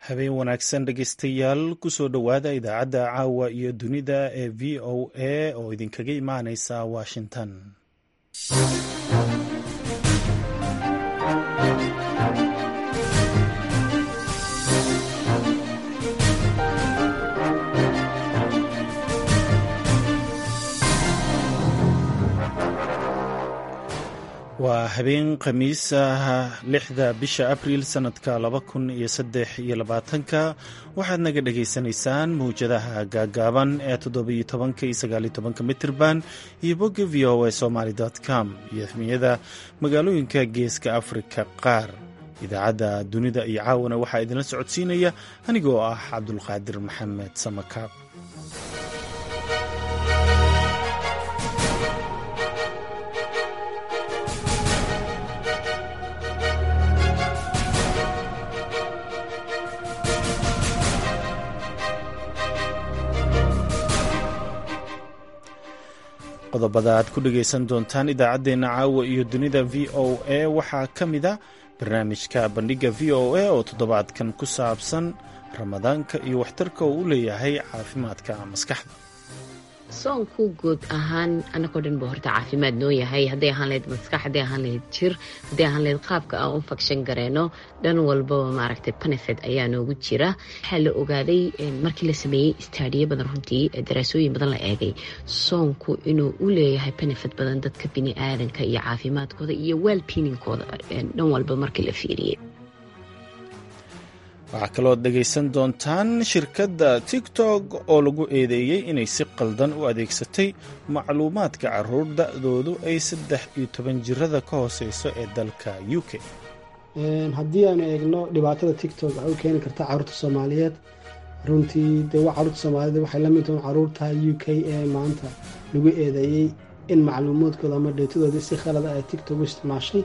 habeen wanaagsan dhegeystayaal kusoo dhowaada idaacadda caawa iyo dunida ee v o a oo idinkaga imaaneysa washington waa habeen khamiis ah lixda bisha abriil sanadka laba kun iyo saddex iyo labaatanka waxaad naga dhagaysanaysaan mawjadaha gaagaaban ee toddobiyo tobanka iyo sagaaliyo tobanka mitirban iyo bogga v o a somaly com iyo xmiyada magaalooyinka geeska afrika qaar idaacadda dunida iyo caawana waxaa idinla socodsiinaya anigoo ah cabdulqaadir maxamed samakaab qodobada aad ku dhegaysan doontaan idaacaddeenna caawa iyo dunida v o a waxaa ka mid a barnaamijka bandhigga v o a oo toddobaadkan ku saabsan ramadaanka iyo waxtarka uu u leeyahay caafimaadka maskaxda soonku guud ahaan anagoo dhan ba horta caafimaad noo yahay hadday ahaan lahayd maskax hadday ahaan lahayd jir hadday ahaan lahayd qaabka aan u fagshan gareyno dhan walbaba maaragtay benefit ayaa noogu jira waxaa la ogaaday markii la sameeyey istaadiyo badan runtii daraasooyin badan la eegay soonku inuu u leeyahay benefit badan dadka bini aadanka iyo caafimaadkooda iyo waalpiininkooda dhan walba markii la fiiriyey waxaa kaloo dhegaysan doontaan shirkadda tiktok oo lagu eedeeyey inay si qaldan u adeegsatay macluumaadka caruur da-doodu ay saddex iyo toban jirada ka hooseyso ee dalka u k haddii aanu eegno dhibaatada tiktok waxay u keeni kartaa caruurta soomaaliyeed runtii dee caruurta soomaaliyeed waxay la mid tahay caruurta u k ee maanta lagu eedeeyey in macluumaadkooda ama dheetadooda si khalada ay tiktok u isticmaashay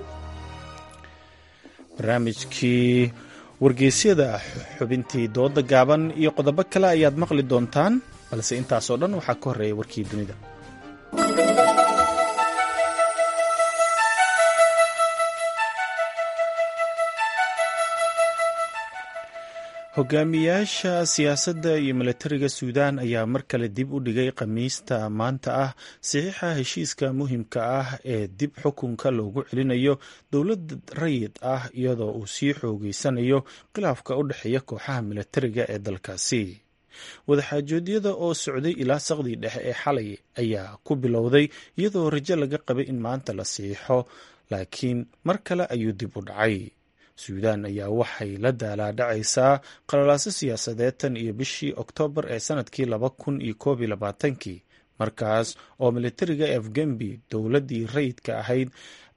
barnaamijkii wargeysyada xubintii dooda gaaban iyo qodobo kale ayaad maqli doontaan balse intaasoo dhan waxaa ka horreeya warkii dunida hogaamiyaasha siyaasadda iyo milatariga suudaan ayaa mar kale dib u dhigay khamiista maanta ah saxiixa heshiiska muhimka ah ee dib xukunka loogu celinayo dowlad rayid ah iyadoo uu sii xoogeysanayo khilaafka u dhexeeya kooxaha milatariga ee dalkaasi wadaxaajoodyada oo socday ilaa saqdii dhexe ee xalay ayaa ku bilowday iyadoo rajo laga qabay in maanta la siixo laakiin mar kale ayuu dib u dhacay suudaan ayaa waxay la daalaadhacaysaa qalalaaso siyaasadeed tan iyo bishii oktoobar ee sanadkii laba kun iyo koob iyo labaatankii markaas oo militariga afgembi dowladdii rayidka ahayd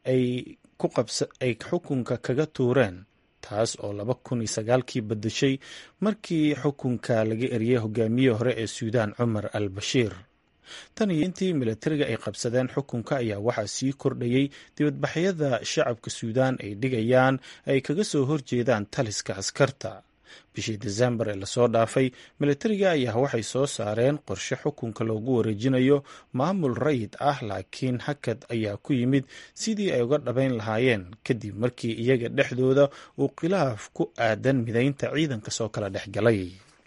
ay xukunka kaga tuureen taas oo laba kun iyo sagaalkii badashay markii xukunka laga eriyay hogaamiyihii hore ee suudaan cumar al bashiir tan iyo intii milatariga ay qabsadeen xukunka ayaa waxaa sii kordhayey dibadbaxyada shacabka suudaan ay dhigayaan ay kaga soo horjeedaan taliska askarta bishii desembar ee lasoo dhaafay milatariga ayaa waxay soo saareen qorshe xukunka loogu wareejinayo maamul rayid ah laakiin hakad ayaa ku yimid sidii ay uga dhabayn lahaayeen kadib markii iyaga dhexdooda uu khilaaf ku aadan midaynta ciidanka soo kala dhex galay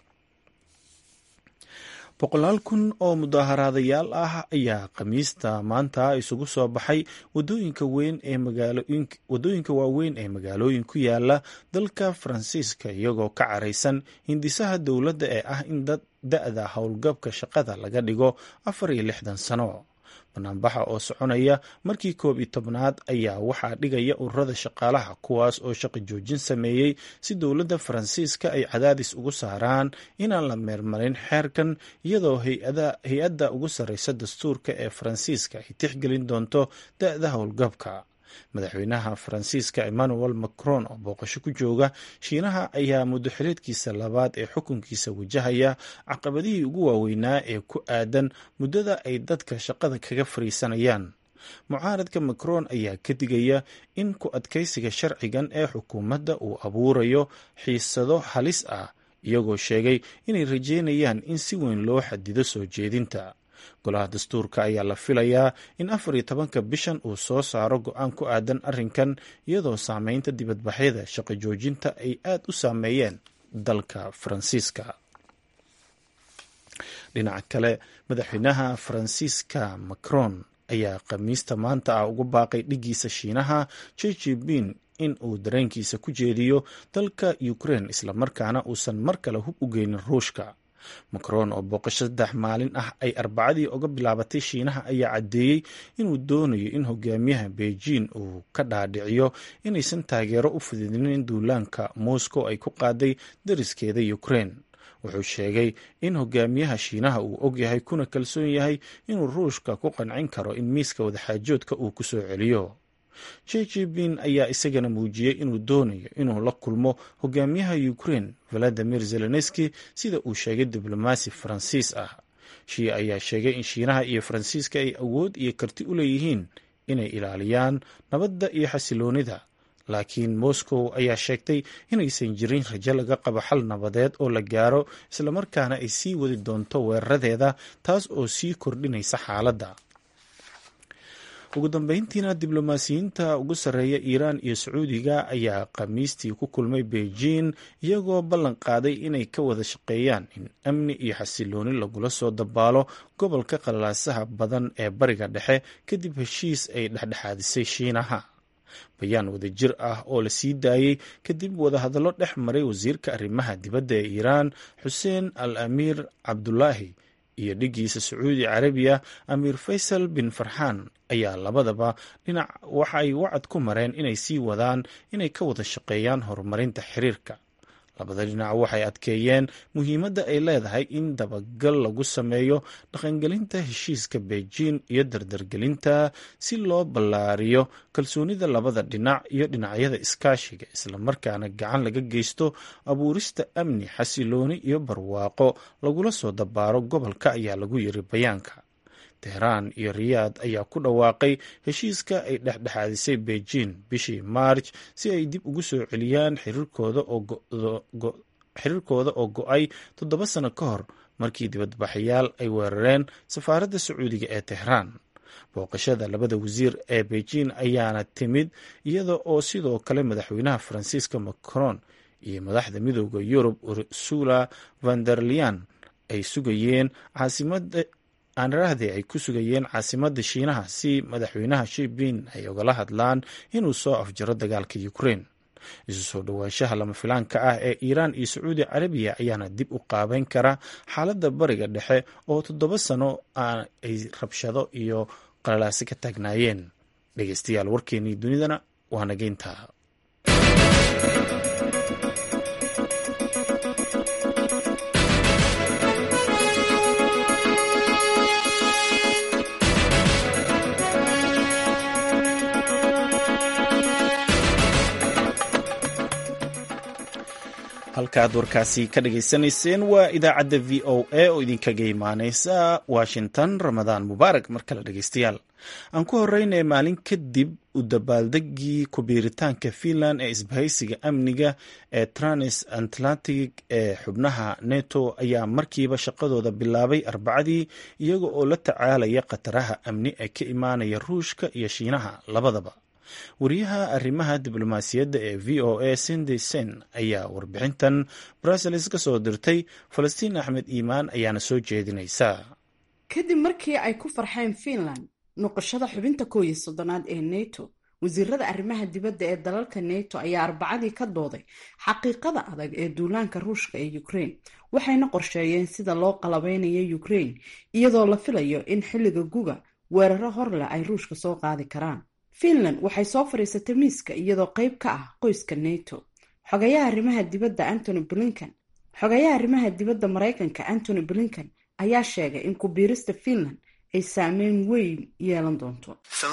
boqolaal kun oo mudaaharaadayaal ah ayaa khamiista maanta isugu soo baxay wadooyinka waaweyn ee magaalooyin ku yaala dalka faransiiska iyagoo ka caraysan hindisaha dowladda ee ah in da-da howlgabka shaqada laga dhigo afar iyo lixdan sano banaanbaxa oo soconaya markii koob iyo tobnaad ayaa waxaa dhigaya ururada shaqaalaha kuwaas oo shaqo joojin sameeyey si dowladda faransiiska ay cadaadis ugu saaraan inaan la meermarin xeerkan iyadoo hay-adda ugu sarreysa dastuurka ee faransiiska ay tixgelin doonto da-da howlgabka madaxweynaha faransiiska emmanuel macron oo booqasho ku jooga shiinaha ayaa muddo xileedkiisa labaad ee xukunkiisa wajahaya caqabadihii ugu waaweynaa ee ku aadan muddada ay dadka shaqada kaga fariisanayaan mucaaradka macron ayaa ka digaya in ku adkaysiga sharcigan ee xukuumadda uu abuurayo xiisado halis ah iyagoo sheegay inay rajeynayaan in si weyn loo xadido soo jeedinta golaha dastuurka ayaa la filayaa in afar iyo tobanka bishan uu soo saaro go-aan ku aadan arrinkan iyadoo saameynta dibadbaxyada shaqo joojinta ay aad u saameeyeen dalka faransiiska dhinaca kale madaxweynaha faransiiska macron ayaa khamiista maanta ah ugu baaqay dhigiisa shiinaha jejibin in uu dareenkiisa ku jeediyo dalka ukraine islamarkaana uusan mar kale hub u geynin ruushka macron oo booqasho saddex maalin ah ay arbacadii uga bilaabatay shiinaha ayaa caddeeyey inuu doonayo in hogaamiyaha beijing uu ka dhaadhiciyo inaysan taageero u fidinin duulaanka moscow ay ku qaaday dariskeeda ukraine wuxuu sheegay in hogaamiyaha shiinaha uu ogyahay kuna kalsoon yahay inuu ruushka ku qancin karo in miiska wadaxaajoodka uu ku soo celiyo jejibin ayaa isagana muujiyey inuu doonayo inuu la kulmo hogaamiyaha ukraine valadimir zelenski sida uu sheegay diblomaasi faransiis ah shii ayaa sheegay in shiinaha iyo faransiiska ay awood iyo karti u leeyihiin inay ilaaliyaan nabadda iyo xasiloonida laakiin moscow ayaa sheegtay inaysan jirin rajo laga qabo xal nabadeed oo la gaaro islamarkaana ay sii wadi doonto weeraradeeda taas oo sii kordhinaysa xaaladda ugu dambeyntiina diblomaasiyiinta ugu sarreeya iiraan iyo sacuudiga ayaa khamiistii ku kulmay beijing iyagoo ballan qaaday inay ka wada shaqeeyaan in amni iyo xasilooni lagula soo dabaalo gobolka qalaasaha badan ee bariga dhexe kadib heshiis ay dhexdhexaadisay shiinaha bayaan wadajir ah oo la sii daayey kadib wadahadallo dhex maray wasiirka arrimaha dibadda ee iiraan xuseen al amiir cabdulaahi iyo dhigiisa sacuudi carabiya amiir faysal bin farxaan ayaa labadaba dhinac waxa ay wacad ku mareen inay sii wadaan inay ka wada shaqeeyaan horumarinta xiriirka labada dhinac waxay adkeeyeen muhiimadda ay leedahay in dabagal lagu sameeyo dhaqangelinta heshiiska beijing iyo dardargelinta si loo ballaariyo kalsoonida labada dhinac iyo dhinacyada iskaashiga islamarkaana gacan laga geysto abuurista amni xasilooni iyo barwaaqo lagula soo dabaaro gobolka ayaa lagu yiri bayaanka tehraan iyo riyaad ayaa ku dhawaaqay heshiiska ay dhexdhexaadisay beijing bishii maarj si ay dib ugu soo celiyaan xiriirkooda oo go-ay toddoba sano ka hor markii dibadbaxayaal ay weerareen safaaradda sacuudiga ee tehraan booqashada labada wasiir ee beijing ayaana timid iyada oo sidoo kale madaxweynaha faransiiska macron iyo madaxda midooda yurub ursula vanderlian ay sugayeen caasimada aanrahde ay ku sugayeen caasimadda shiinaha si madaxweynaha shibin ay ogala hadlaan inuu soo afjaro dagaalka ukraine isu soo dhowaanshaha lama filaanka ah ee iiraan iyo sacuudi carabiya ayaana dib u qaabeyn kara xaaladda bariga dhexe oo toddoba sano ay rabshado iyo qalalaasi ka taagnaayeen dhegeystayaal warkeenii dunidana waa nageynta halkaaad warkaasi ka dhageysanayseen waa idaacadda v o a oo idinkaga imaaneysa washington ramadaan mubaarak mar kale dhegeystayaal aan ku horeynaya maalin kadib u dabaaldegii kubiiritaanka finland ee isbahaysiga amniga ee trans atlantic ee xubnaha neto ayaa markiiba shaqadooda bilaabay arbacadii iyaga oo la tacaalaya khataraha amni ee ka imaanaya ruushka iyo shiinaha labadaba wariyaha arrimaha diblomaasiyadda ee v o a sindi sen ayaa warbixintan brussels ka soo dirtay falastiin axmed iimaan ayaana soo jeedinaysa kadib markii ay ku farxeen finland noqoshada xubinta koow iyo soddonaad ee neto wasiirada arrimaha dibadda ee dalalka neto ayaa arbacadii ka dooday xaqiiqada adag ee duulaanka ruushka ee ukraine waxayna qorsheeyeen sida loo qalabeynayo ukraine iyadoo la filayo in xilliga guga weeraro horleh ay ruushka soo qaadi karaan finland waxay soo fadhiisatay miiska iyadoo qayb ka ah qoyska neto xogayaha arrimaha dibadda antony blinken xogayaha arrimaha dibadda maraykanka antony blinken ayaa sheegay in ku-biirista finland ay saameyn weyn yeelan doonto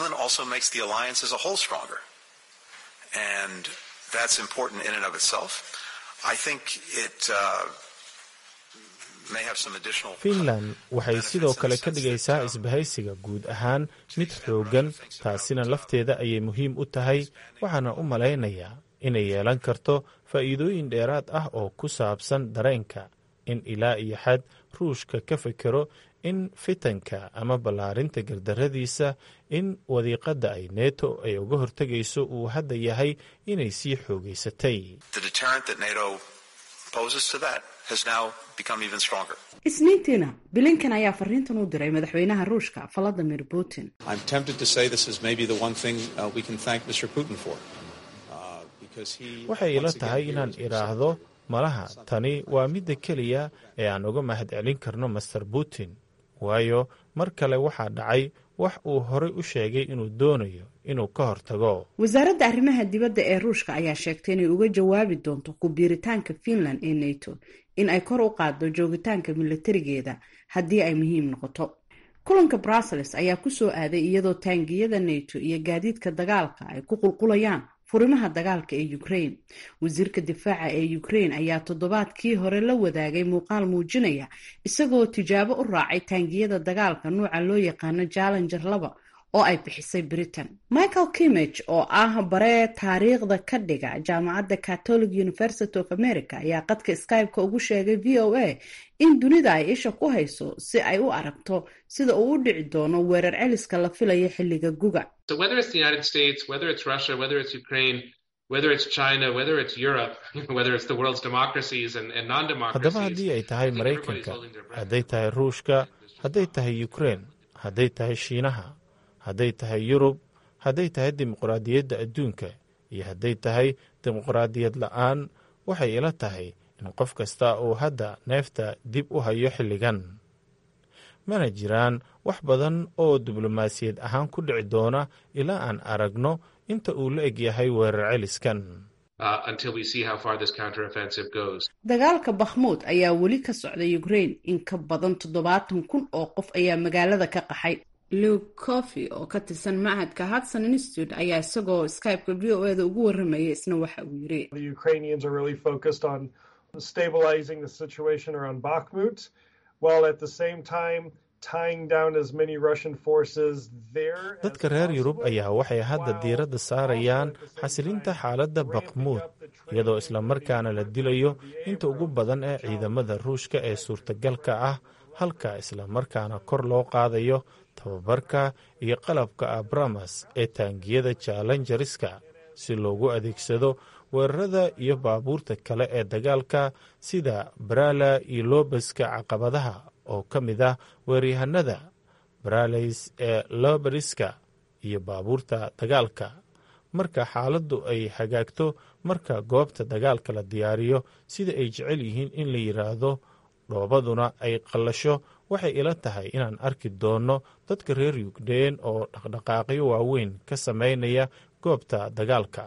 finland waxay sidoo kale ka dhigaysaa isbahaysiga guud ahaan mid xooggan taasina lafteeda ayay muhiim u tahay waxaana u malaynayaa inay yeelan karto faa'iidooyin dheeraad ah oo ku saabsan dareenka in ilaa iyo xad ruushka ka fekero in fitanka ama ballaarinta gardarradiisa in wadiiqadda ay neto ay uga hortegayso uu hadda yahay inay sii xoogaysatay isniintiina bilinkan ayaa fariintan u diray madaxweynaha ruushka valadimir putin waxay ila tahay inaan idhaahdo malaha tani waa midda keliya ee aan uga mahadcelin karno master putin waayo mar kale waxaa dhacay wax uu horay u sheegay inuu doonayo inuu ka hortago wasaaradda arrimaha dibadda ee ruushka ayaa sheegtay inay uga jawaabi doonto ku biiritaanka finland ee nato in ay kor u qaaddo joogitaanka milatarigeeda haddii ay muhiim noqoto kulanka brussels ayaa kusoo aaday iyadoo taangiyada nato iyo gaadiidka dagaalka ay ku qulqulayaan furimaha dagaalka ee ukraine wasiirka difaaca ee ukraine ayaa toddobaadkii hore la wadaagay muuqaal muujinaya isagoo tijaabo u raacay taangiyada dagaalka nuuca loo yaqaano jallenger laba oo ay bixisay britain michael kimage oo ah baree taariikhda ka dhiga jaamacadda catholic university of america ayaa qadka skype-ka ugu sheegay v o a in dunida ay isha ku hayso si ay u aragto sida uu u dhici doono weerar celiska la filayo xilliga guga haddaba haddii ay tahay maraykanka hadday tahay ruushka hadday tahay ukraine hadday tahay shiinaha hadday tahay yurub hadday tahay dimuqraadiyadda adduunka iyo hadday tahay dimuqraadiyad la-aan waxay ila tahay in qof kasta uu hadda neefta dib u hayo xilligan mana jiraan wax badan oo diblomaasiyad ahaan ku dhici doona ilaa aan aragno inta uu la egyahay weerar celiskan dagaalka bakhmuud ayaa weli ka socda ukraine in ka badan toddobaatan kun oo qof ayaa magaalada ka qaxay luke coffy oo ka tirsan machadka hudson institute ayaa isagoo skype-ka v o eda ugu warramaya isna waxa uu yiri dadka reer yurub ayaa waxay hadda diiradda saarayaan xasilinta xaaladda bakmuud iyadoo islamarkaana la dilayo inta ugu badan ee ciidamada ruushka ee suurtagalka ah halka islamarkaana kor loo qaadayo tababarka iyo qalabka abramas ee taangiyada jallenjariska si loogu adeegsado weerarada iyo baabuurta kale ee dagaalka sida barala iyo loobaska caqabadaha oo ka mid ah weeryahanada baralays ee loberiska iyo baabuurta dagaalka marka xaaladdu ay hagaagto marka goobta dagaalka la diyaariyo sida ay jecel yihiin in la yidhaahdo dhoobaduna ay qallasho waxay ila tahay inaan arki doonno dadka reer yugdeen oo dhaqdhaqaaqyo waaweyn ka samaynaya goobta dagaalka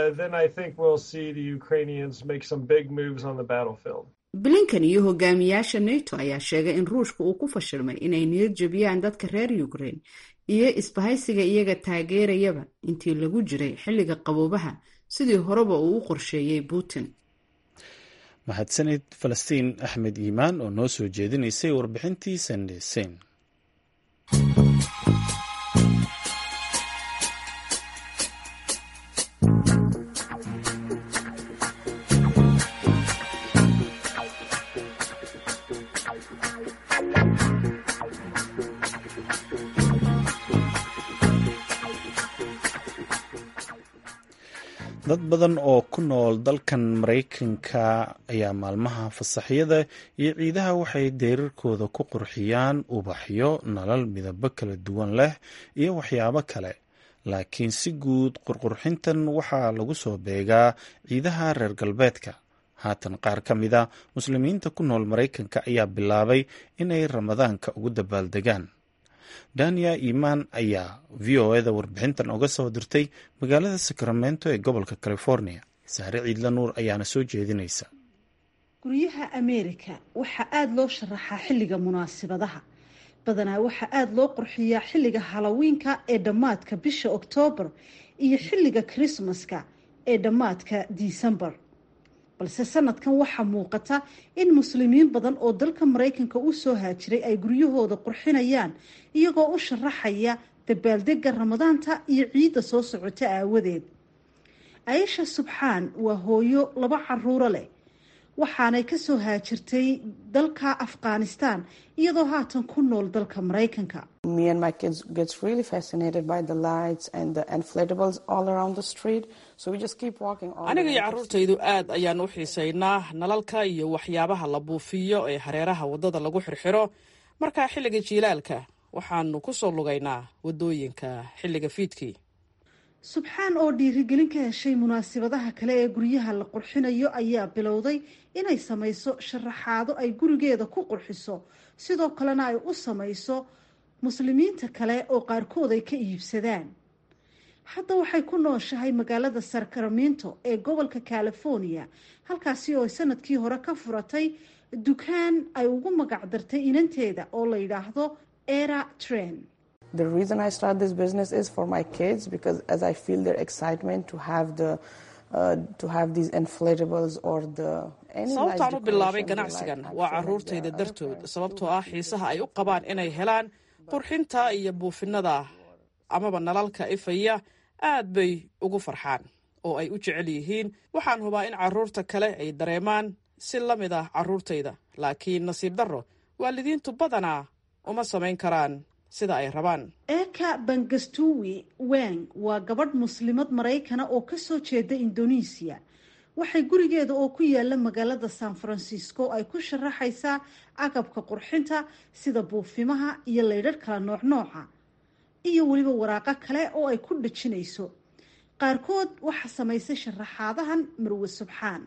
blinkan iyo hogaamiyaasha nato ayaa sheegay in ruushka uu ku fashilmay inay niyad jebiyaan dadka reer ukraine iyo isbahaysiga iyaga taageerayaba intii lagu jiray xilliga qaboobaha sidii horeba uu u qorsheeyey putin mahadsanid falastiin axmed iimaan oo noo soo jeedinaysay warbixintii sandesen dad badan oo ku nool dalkan maraykanka ayaa maalmaha fasaxyada iyo ciidaha waxay deerarkooda ku qurxiyaan ubaxyo nalal midabo kala duwan leh iyo waxyaabo kale laakiin si guud qurqurxintan waxaa lagu soo beegaa ciidaha reer galbeedka haatan qaar ka mid a muslimiinta ku nool maraykanka ayaa bilaabay inay ramadaanka ugu dabaaldegaan daniya imaan ayaa v o eda warbixintan oga soo dirtay magaalada sacramento ee gobolka california saare ciidla nuur ayaana soo jeedinaysa guryaha ameerika waxaa aada loo sharaxaa xilliga munaasibadaha badanaa waxaa aada loo qurxiyaa xilliga halowiinka ee dhammaadka bisha oktoobar iyo xilliga krismaska ee dhammaadka disembar balse sanadkan waxaa muuqata in muslimiin badan oo dalka maraykanka u soo haajiray ay guryahooda qurxinayaan iyagoo u sharaxaya dabaaldega ramadaanta iyo ciidda soo socota aawadeed aisha subxaan waa hooyo laba caruuro leh waxaanay kasoo haajirtay dalka afghanistan iyadoo haatan ku nool dalka maraykanka aniga iyo carruurtaydu aad ayaan u xiisaynaa nalalka iyo waxyaabaha la buufiyo ee hareeraha waddada lagu xirxiro markaa xilliga jiilaalka waxaanu ku soo lugaynaa waddooyinka xilliga fiidkii subxaan oo dhiirigelin ka heshay munaasabadaha kale ee guryaha la qurxinayo ayaa bilowday inay samayso sharaxaado ay gurigeeda ku qurxiso sidoo kalena ay u samayso muslimiinta kale oo qaarkood ay ka iibsadaan hadda waxay ku nooshahay magaalada sacramento ee gobolka california halkaasi oo sanadkii hore ka furatay dukaan ay ugu magac dartay inanteeda oo la yidhaahdo era tren sababtaan u bilaabay ganacsigan waa caruurtayda dartood sababtoo ah xiisaha ay u qabaan inay helaan qurxinta iyo buufinada amaba nalalka ifaya aad bay ugu farxaan oo ay u jecel yihiin waxaan hubaa in carruurta kale ay dareemaan si la mid ah carruurtayda laakiin nasiib darro waalidiintu badanaa uma samayn karaan sida ay rabaan eka bangastuwi weng waa gabadh muslimad maraykana oo kasoo jeeda indonesiya waxay gurigeeda oo ku yaala magaalada san francisco ay ku sharaxaysaa agabka qurxinta sida buufimaha iyo laydhadh kala nooc nooca iyo weliba waraaqo kale oo ay ku dhajinayso qaarkood waxaa samaysay sharaxaadahan marwe subxaan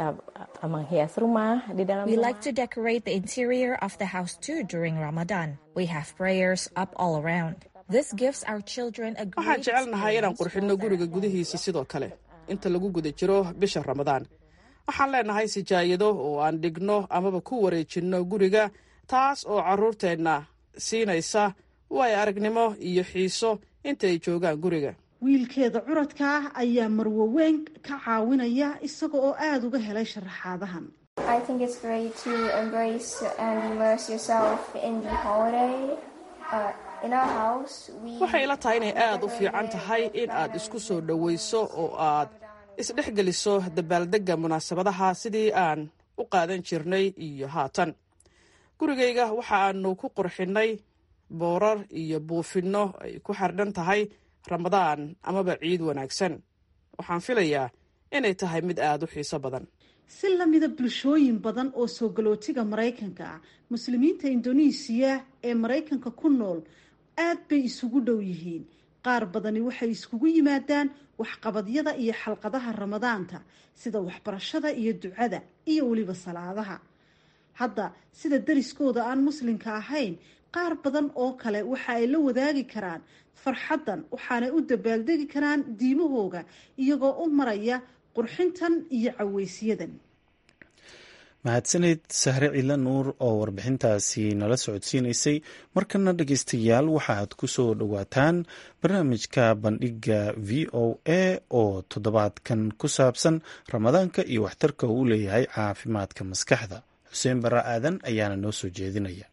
We like to decorate the interior of the house too during Ramadan. We have prayers up all around. This gives our children a waxaan great jecelnahay inaan experience qurxinno more guriga than gudihiisa sidoo kale inta lagu guda jiro bisha ramadaan waxaan leenahay sijaayado oo aan dhigno amaba ku wareejinno guriga taas oo carruurteenna siinaysa way aragnimo iyo xiiso inta ay joogaan guriga wiilkeeda curadka ah ayaa marwaweyn ka caawinaya isaga oo aada uga helay sharaxaadahan I think it's great to embrace and immerse yourself in the holiday. Uh, in our house, we waxay ila tahay inay aad u fiican tahay in aad isku soo dhowayso oo aad isdhexgeliso dabaaldegga munaasabadaha sidii aan u qaadan jirnay iyo haatan gurigayga waxa aanu ku qurxinnay boorar iyo buufinno ay ku xardhan tahay ramadaan amaba ciid wanaagsan waxaan filayaa inay tahay mid aad u xiiso badan si lamida bulshooyin badan oo soo galootiga maraykanka ah muslimiinta indonesiya ee maraykanka ku nool aad bay isugu dhow yihiin qaar badani waxay iskugu yimaadaan waxqabadyada iyo xalqadaha ramadaanta sida waxbarashada iyo ducada iyo weliba salaadaha hadda sida dariskooda aan muslimka ahayn qaar badan oo kale waxa ay la wadaagi karaan farxaddan waxaanay u dabaaldegi karaan diimahooga iyagoo u maraya qurxintan iyo caweysyadan mahadsaneyd sahre cila nuur oo warbixintaasi nala socodsiinaysay markana dhegeystayaal waxaad ku soo dhowaataan barnaamijka bandhiga v o a oo toddobaadkan ku saabsan ramadaanka iyo waxtarka uu leeyahay caafimaadka maskaxda xuseen barre aadan ayaana noo soo jeedinaya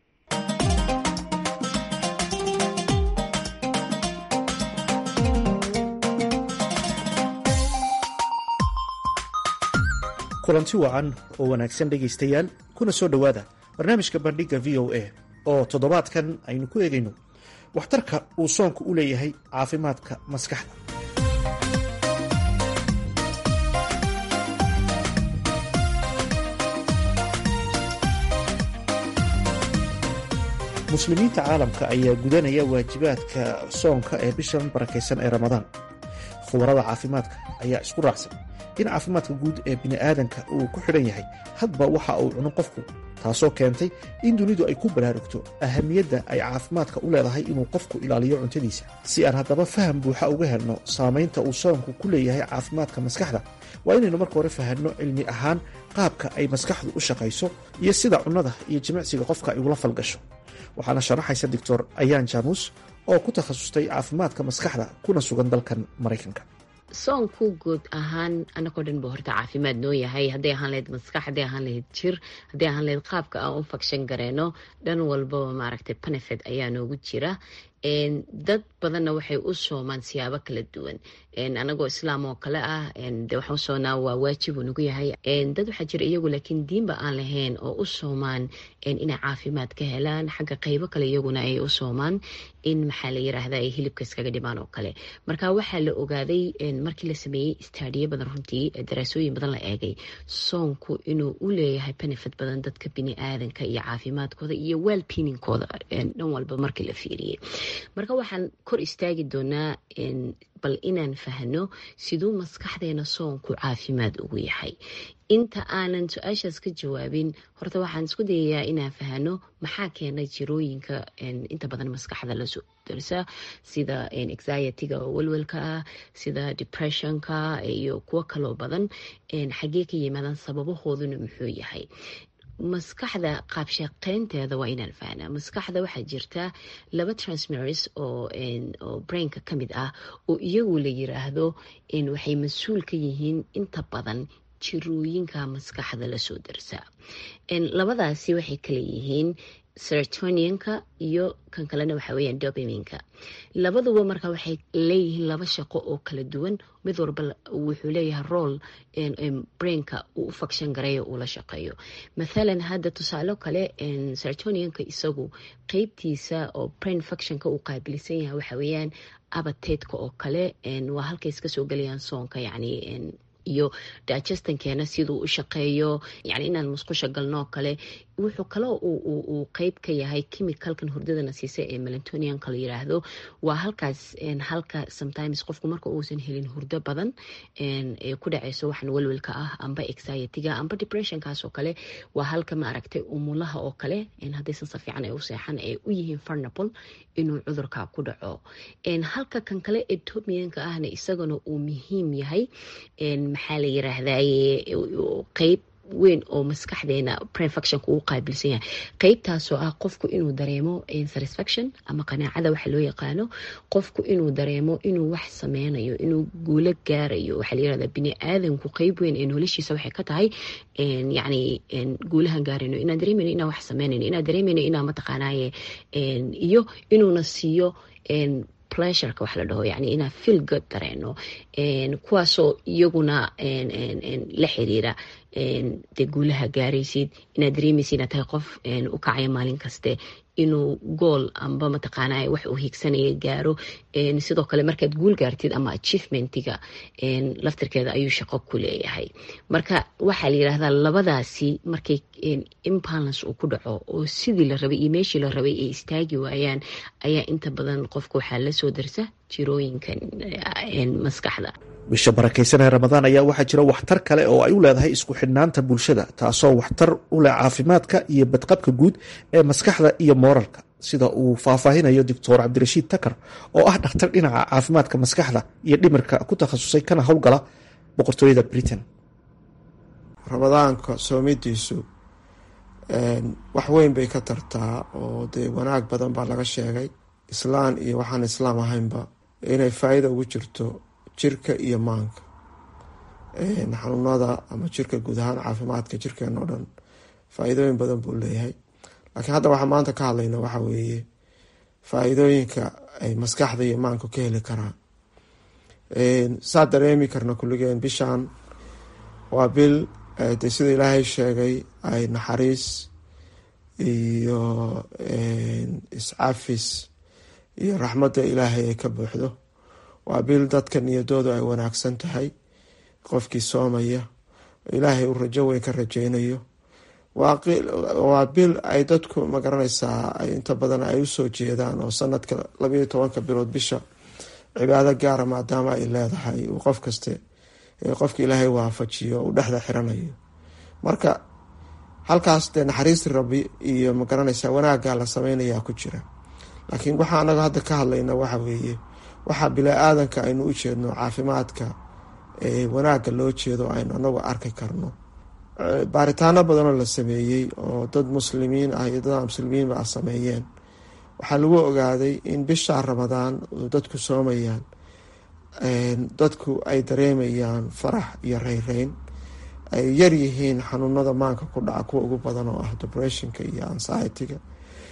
kulanti wacan oo wanaagsan dhegaystayaal kuna soo dhowaada barnaamijka bandhigga v o a oo toddobaadkan aynu ku eegayno waxtarka uu soonku u leeyahay caafimaadka maskaxda muslimiinta caalamka ayaa gudanaya waajibaadka soonka ee bishan barakaysan ee ramadaan khubarada caafimaadka ayaa isku raacsan in caafimaadka guud ee bini'aadanka uu ku xidhan yahay hadba waxa uu cuno qofku taasoo keentay in dunidu ay ku baraarugto ahamiyadda ay caafimaadka u leedahay inuu qofku ilaaliyo cuntadiisa si aan haddaba faham buuxa uga helno saamaynta uu soonku ku leeyahay caafimaadka maskaxda waa inaynu marka hore fahanno cilmi ahaan qaabka ay maskaxdu u shaqayso iyo sida cunnada iyo jimicsiga qofka ay ugula falgasho waxaana sharaxaysa doctor ayaan jaamuus oo ku takhasustay caafimaadka maskaxda kuna sugan dalkan maraykanka soonku guud ahaan anagoo dhan ba horta caafimaad noo yahay hadday ahaan lahayd maskax hadday ahaan lahayd jir hadday ahaan lahayd qaabka aan u fagshan gareeno dhan walbaba maaragtay benefit ayaa noogu jira dad badanna waxay u soomaan siyaabo kala duwan anagoo islaam oo kale ah de waxaan u soonaa waa waajib uu nagu yahay dad waxaa jira iyagu laakiin diinba aan lahayn oo u soomaan inay caafimaad ka helaan xagga qeybo kale iyaguna ay u soomaan in maxaa la yiraahda ay hilibka iskaga dhimaan oo kale marka waxaa la ogaaday markii la sameeyey istaadiyo badan runtii daraasooyin badan la eegay soonku inuu u leeyahay benefit badan dadka bini aadanka iyo caafimaadkooda iyo well pinningkooda dhan walba markii la fiiriyey marka waxaan kor istaagi doonaa bal inaan fahno siduu maskaxdeena soonku caafimaad ugu yahay inta aanan su-aashaas ka jawaabin horta waxaan isku dayayaa inaan fahno maxaa keena jirooyinka inta badan maskaxda lasoo darsa sida anxiety-ga oo welwelka ah sida depressionka iyo kuwo kaloo badan xaggee ka yimaadaan sababahooduna muxuu yahay maskaxda qaabshaqeynteeda waa inaan fahnaa maskaxda waxaa jirta laba transmers oo brainka ka mid ah oo iyagu la yiraahdo waxay mas-uul ka yihiin inta badan jirooyinka maskaxda lasoo darsaa labadaasi waxay kala yihiin serotonianka iyo kan kalena waxa weyaan dopaminka labaduba marka waxay leeyihiin laba shaqo oo kala duwan mid walba wuxuu leeyahay rool brainka uu u fakshan gareeyo uu la shaqeeyo mathalan hadda tusaalo kale serotonianka isagu qeybtiisa oo brain fuctionka uu qaabilsan yahay waxa weeyaan abateedka oo kale waa halkay iska soo gelayaan soonka yacni iyo digestankeena siduu u shaqeeyo yani inaan musqusha galnoo kale wuxuu kaloo uu qeyb ka yahay chemicalkan hurdadana siisa ee melantonianka la yiraahdo waa halkaas halka sometimes qofku marka uusan helin hurdo badan ee ku dhaceyso waxan welwelka ah amba anxiety-ga amba depressionkaas oo kale waa halka maaragtay umulaha oo kale haddaysan si fiican ay u seexan ay u yihiin farnable inuu cudurka ku dhaco halka kan kale ee tomianka ahna isagana uu muhiim yahay maxaa la yiraahdaye qeyb weyn oo maskaxdeena prefactionka uu qaabilsan yahay qeybtaasoo ah qofku inuu dareemo satisfaction ama qanaacada waxa loo yaqaano qofku inuu dareemo inuu wax sameynayo inuu guulo gaarayo waxaa la yirahdaa bini aadamku qeyb weyn ee noloshiisa waxay ka tahay yacni guulahan gaarayno inaan dareemayno inaan wax sameynayno inaan dareemayno inaan mataqaanaaye iyo inuuna siiyo pleasureka wax la dhaho yani inaan feel good dareeno kuwaasoo iyaguna la xiriira dee guulaha gaaraysid inaad dareemaysid inaad tahay qof u kacaya maalin kaste inuu gool amba mataqaana wax uu hiigsanaya gaaro sidoo kale markaad guul gaartid ama achievementiga laftirkeeda ayuu shaqo ku leeyahay marka waxaa la yirahdaa labadaasi markay imbalance uu ku dhaco oo sidii la rabay iyo meeshii la rabay ay istaagi waayaan ayaa inta badan qofka waxaa lasoo darsa jirooyinkan maskaxda bisha barakaysan ee ramadaan ayaa waxaa jira waxtar kale oo ay u leedahay isku xidhnaanta bulshada taasoo waxtar u leh caafimaadka iyo badqabka guud ee maskaxda iyo mooralka sida uu faahfaahinayo doctor cabdirashiid takar oo ah dhakhtar dhinaca caafimaadka maskaxda iyo dhimirka ku takhasusay kana howlgala boqortooyada britain ramadaanka soomidiisu wax weyn bay ka tartaa oo dee wanaag badan baa laga sheegay islaan iyo waxaan islaam ahaynba inay faa-ida ugu jirto jirka iyo maanka xanuunada ama jirka guud ahaan caafimaadka jirkeena oo dhan faa-iidooyin badan buu leeyahay laakiin hadda waxaa maanta ka hadlayna waxa weeye faa-iidooyinka ay maskaxda iyo maanku ka heli karaan saa dareemi karna kulligeen bishaan waa bil de sida ilaahay sheegay ay naxariis iyo iscafis iyo raxmadda ilaahay ay ka buuxdo waa bil dadka niyadoodu ay wanaagsan tahay qofkii soomaya ilaahay uu rajo weyn ka rajeynayo waa bil ay dadku magaranaysaa inta badan ay usoo jeedaan oo sanadka labayo tobanka bilood bisha cibaado gaara maadaama ay leedahay uu qof kaste qofka ilaahay waafajiyo uu dhexda xiranayo marka halkaas dee naxariisti rabbi iyo magaranaysaa wanaaggaa la sameynayaa ku jira laakiin waxaa anaga hadda ka hadlayna waxa weeye waxaa bilaa-aadanka aynu u jeedno caafimaadka wanaagga loo jeedo aynu anagu arki karno baaritaano badanoo la sameeyey oo dad muslimiin ah iyo dad muslimiinba ah sameeyeen waxaa lagu ogaaday in bisha ramadaan dadku soomayaan dadku ay dareemayaan farax iyo reyreyn ay yaryihiin xanuunada maanka ku dhaca kuwa ugu badan oo ah depressionka iyo anxiety-ga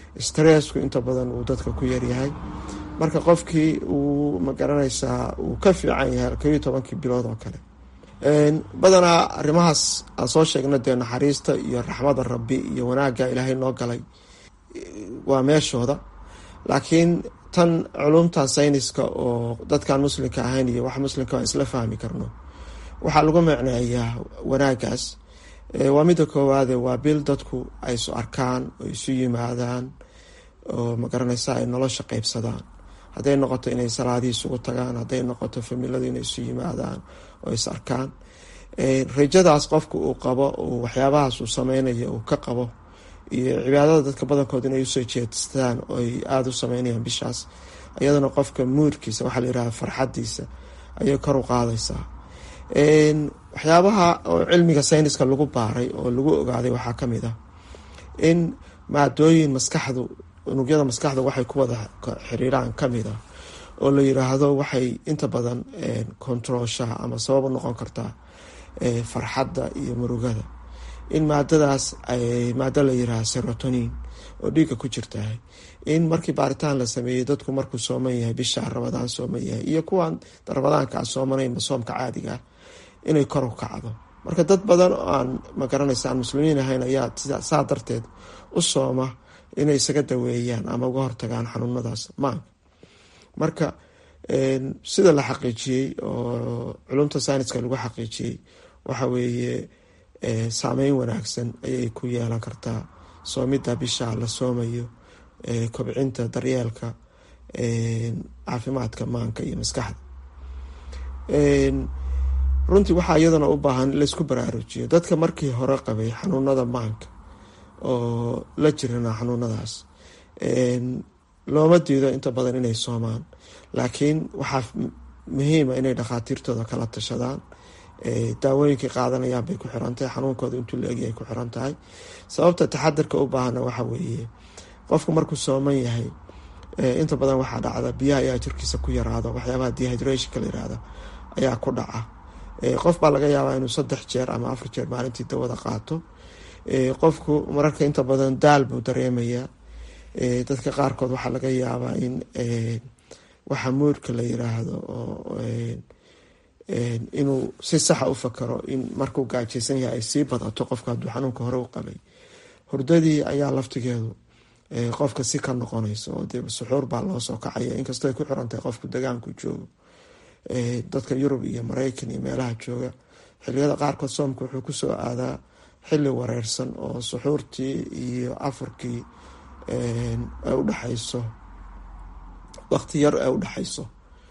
stressku inta badan uu dadka ku yaryahay marka qofkii uu magaranaysaa uu ka fiican yahay kob iyo tobankii bilood oo kale badanaa arrimahaas aan soo sheegna dee naxariista iyo raxmada rabbi iyo wanaagga ilaahay noo galay waa meeshooda laakiin tan culumtan sayniska oo dadkaan muslimka ahayn iyo wax muslimka aan isla fahmi karno waxaa lagu macneeyaa wanaagaas waa midda koowaade waa bil dadku ay isu arkaan oo isu yimaadaan oo magaranaysa ay nolosha qeybsadaan hadday noqoto inay salaadii isugu tagaan hadday noqoto familadu inay isu yimaadaan oo is arkaan rajadaas qofka uu qabo waxyaabahaas uu sameynayo uu ka qabo iyo cibaadada dadka badankood inay usoo jeestaan oo ay aada u sameynayaan bishaas iyadana qofka muurkiisa waxaa la yihahda farxadiisa ayay kor u qaadaysaa waxyaabaha oo cilmiga sayniska lagu baaray oo lagu ogaaday waxaa kamid ah in maadooyin maskaxdu unugyada maskaxda waxay ku wada xiriiraan kamid ah oo la yiraahdo waxay inta badan controlshaha ama sabab u noqon kartaa farxadda iyo murugada in maadadaas ay maado la yiraahdo serotonin oo dhiigga ku jirtahay in markii baaritaan la sameeyey dadku markuu sooman yahay bisha ramadaan sooman yahay iyo kuwan ramadaanka aan soomanaynba soomka caadiga ah inay kor u kacdo marka dad badan oo aan magaranaysa aan muslimiin ahayn ayaa saa darteed u sooma inay isaga daweeyaan ama uga hortagaan xanuunadaas maanka marka sida la xaqiijiyey oo culumta sayniska lagu xaqiijiyey waxa weeye saameyn wanaagsan ayay ku yeelan kartaa soomidda bisha la soomayo kobcinta daryeelka caafimaadka maanka iyo maskaxda runtii waxaa iyadana u baahan in laysku baraarujiyo dadka markii hore qabay xanuunada maanka oo la jirana xanuunadaas looma diido inta badan inay soomaan laakiin waxaa muhiima inay dhakhaatiirtooda kala tashadaan daawooyinkay qaadanayaan bay ku xirantahay xanuunkooda intuu la egyahay ku xiran tahay sababta taxadirka u baahana waxa weeye qofku markuu sooman yahay inta badan waxaa dhacda biyaha ayaa jirkiisa ku yaraado waxyaabaha dehydrationka la yirahda ayaa ku dhaca qof baa laga yaabaa inuu saddex jeer ama afar jeer maalintii dawada qaato qofku mararka inta badan daal buu dareemayaa dadka qaarkood waxaa laga yaabaa in waxa muurka la yiraahdo inuu si saxa u fakaro in markuu gaajaysan yahay ay sii badato qofka hadduu xanuunka hore u qabay hurdadii ayaa laftigeedu qofka si ka noqonayso oo dee suxuur baa loo soo kacaya inkastoo ay ku xirantahay qofku degaanku joogo dadka yurub iyo mareykan iyo meelaha jooga xiliyada qaarkood soomka wuxuu kusoo aadaa xili wareersan oo suxuurtii iyo afurkii ay udhexayso waqti yar ay udhexayso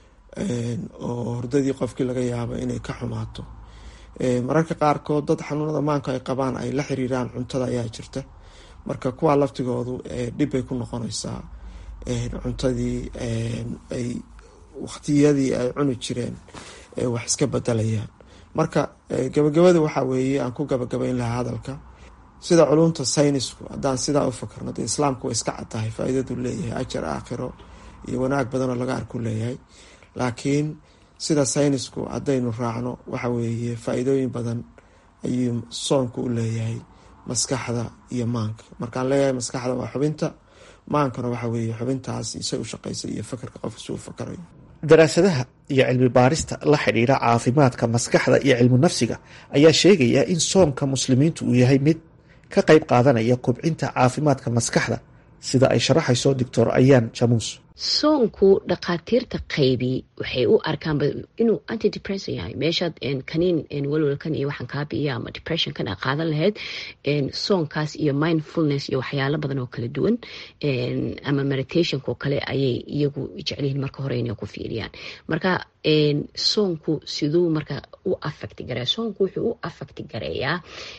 oo hordadii qofkii laga yaabo inay ka xumaato mararka qaarkood dad xanuunada maanka ay qabaan ay la xiriiraan cuntada ayaa jirta marka kuwaa laftigoodu dhibbay ku noqonaysaa cuntadii ay waqtiyadii ay cuni jireen wax iska bedelayaan marka gabagabada waxaa weeye aan ku gabagabayn lahaa hadalka sida culumta saynisku haddaan sidaa u fakarno dee islaamku way iska caddahay faa-iidadu leeyahay ajar aakhiro iyo wanaag badanoo laga arku leeyahay laakiin sida saynisku haddaynu raacno waxa weeye faa-iidooyin badan ayuu soonku u leeyahay maskaxda iyo maanka markaan leeyahay maskaxda waa xubinta maankana waxa weeye xubintaas isay u shaqaysa iyo fakarka qofka si uu fakarayo daraasadaha iyo cilmi baarista la xidhiidha caafimaadka maskaxda iyo cilmu nafsiga ayaa sheegaya in soomka muslimiintu uu yahay mid ka qayb qaadanaya kobcinta caafimaadka maskaxda sida ay sharaxayso doctor ayaan jamuus soonku dhakhaatiirta qaybi waxay u arkaan inuu antidepression yahay meeshaad kaniin walwalkan iyo waxaan kaa biiya ama depressionkan a qaadan lahayd soonkaas iyo mindfulness iyo waxyaalo badan oo kala duwan ama meditationka oo kale ayay iyagu jecelyihiin marka hore inay ku fiiriyaan marka soonku siduu marka u affecti gareeya soonku wuxuu u affecti gareeyaa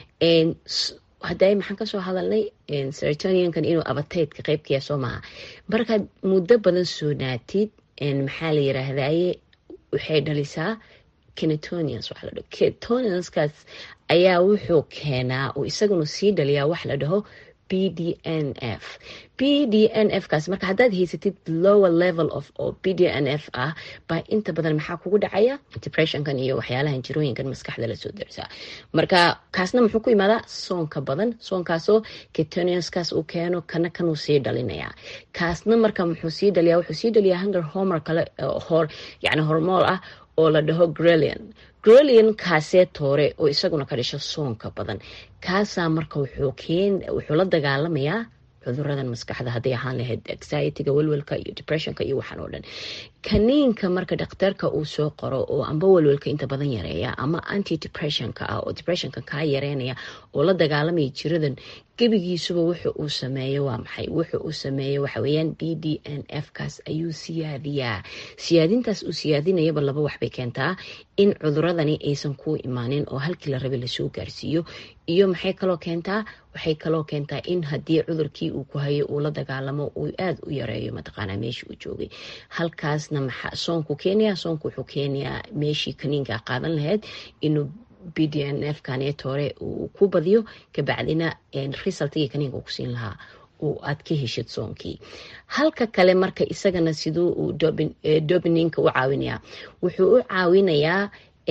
hadda maxaan kasoo hadalnay serotonionkan inuu abateydka qeybkaya soo maaha markaad muddo badan soonaatid maxaa la yiraahdaye waxay dhalisaa kenetonians waxa la dhaho kenetonianskaas ayaa wuxuu keenaa uu isaguna sii dhaliyaa wax la dhaho b d n f b d n f kaas marka haddaad haysatid lower level of oo b d n f ah baa inta badan maxaa kugu dhacaya depressionkan iyo waxyaalahan jirooyinkan maskaxda lasoo darsaa marka kaasna muxuu ku imaadaa soonka badan soonkaasoo ketoniuskaas uu keeno kana kanuu sii dhalinayaa kaasna marka muxuu sii dhaliyaa wuxuu sii dhaliyaa hunger hormor kale hor yani hormool ah oo la dhaho grelian grelian kaasee toore oo isaguna ka dhasho soonka badan kaasaa marka wuxuu la dagaalamayaa cuduradan maskaxda hadday ahaan lahayd anxietyga welwelka iyo depressionka iyo waxaan oo dhan kaniinka marka dhakhtarka uu soo qoro oo amba welwelka inta badan yareeya ama anti depressionka ah oo depressionka kaa yareynaya oo la dagaalamaya jiradan gebigiisuba wuxu uu sameeyo waa maxay wuxu uu sameeyo waxaweyaan b d n f kaas ayuu siyaadiyaa siyaadintaas uu siyaadinayaba laba waxbay keentaa in cuduradani aysan kuu imaanin oo halkii la rabay lasoo gaarsiiyo iyo maxay kaloo keentaa waxay kaloo keentaa in haddii cudurkii uu ku hayo uu la dagaalamo uu aada u yareeyo mataqaanaa meeshii uu joogay halkaasna maxaa soonku keenaya soonku wuxuu keenayaa meeshii kaniinka qaadan lahayd inuu b d n f kaneet hore uu ku badiyo kabacdina resultigii kaniinka uu kusiin lahaa aad ka heshid soonkii halka kale marka isagana siduu uu dobininka u caawinayaa wuxuu u caawinayaa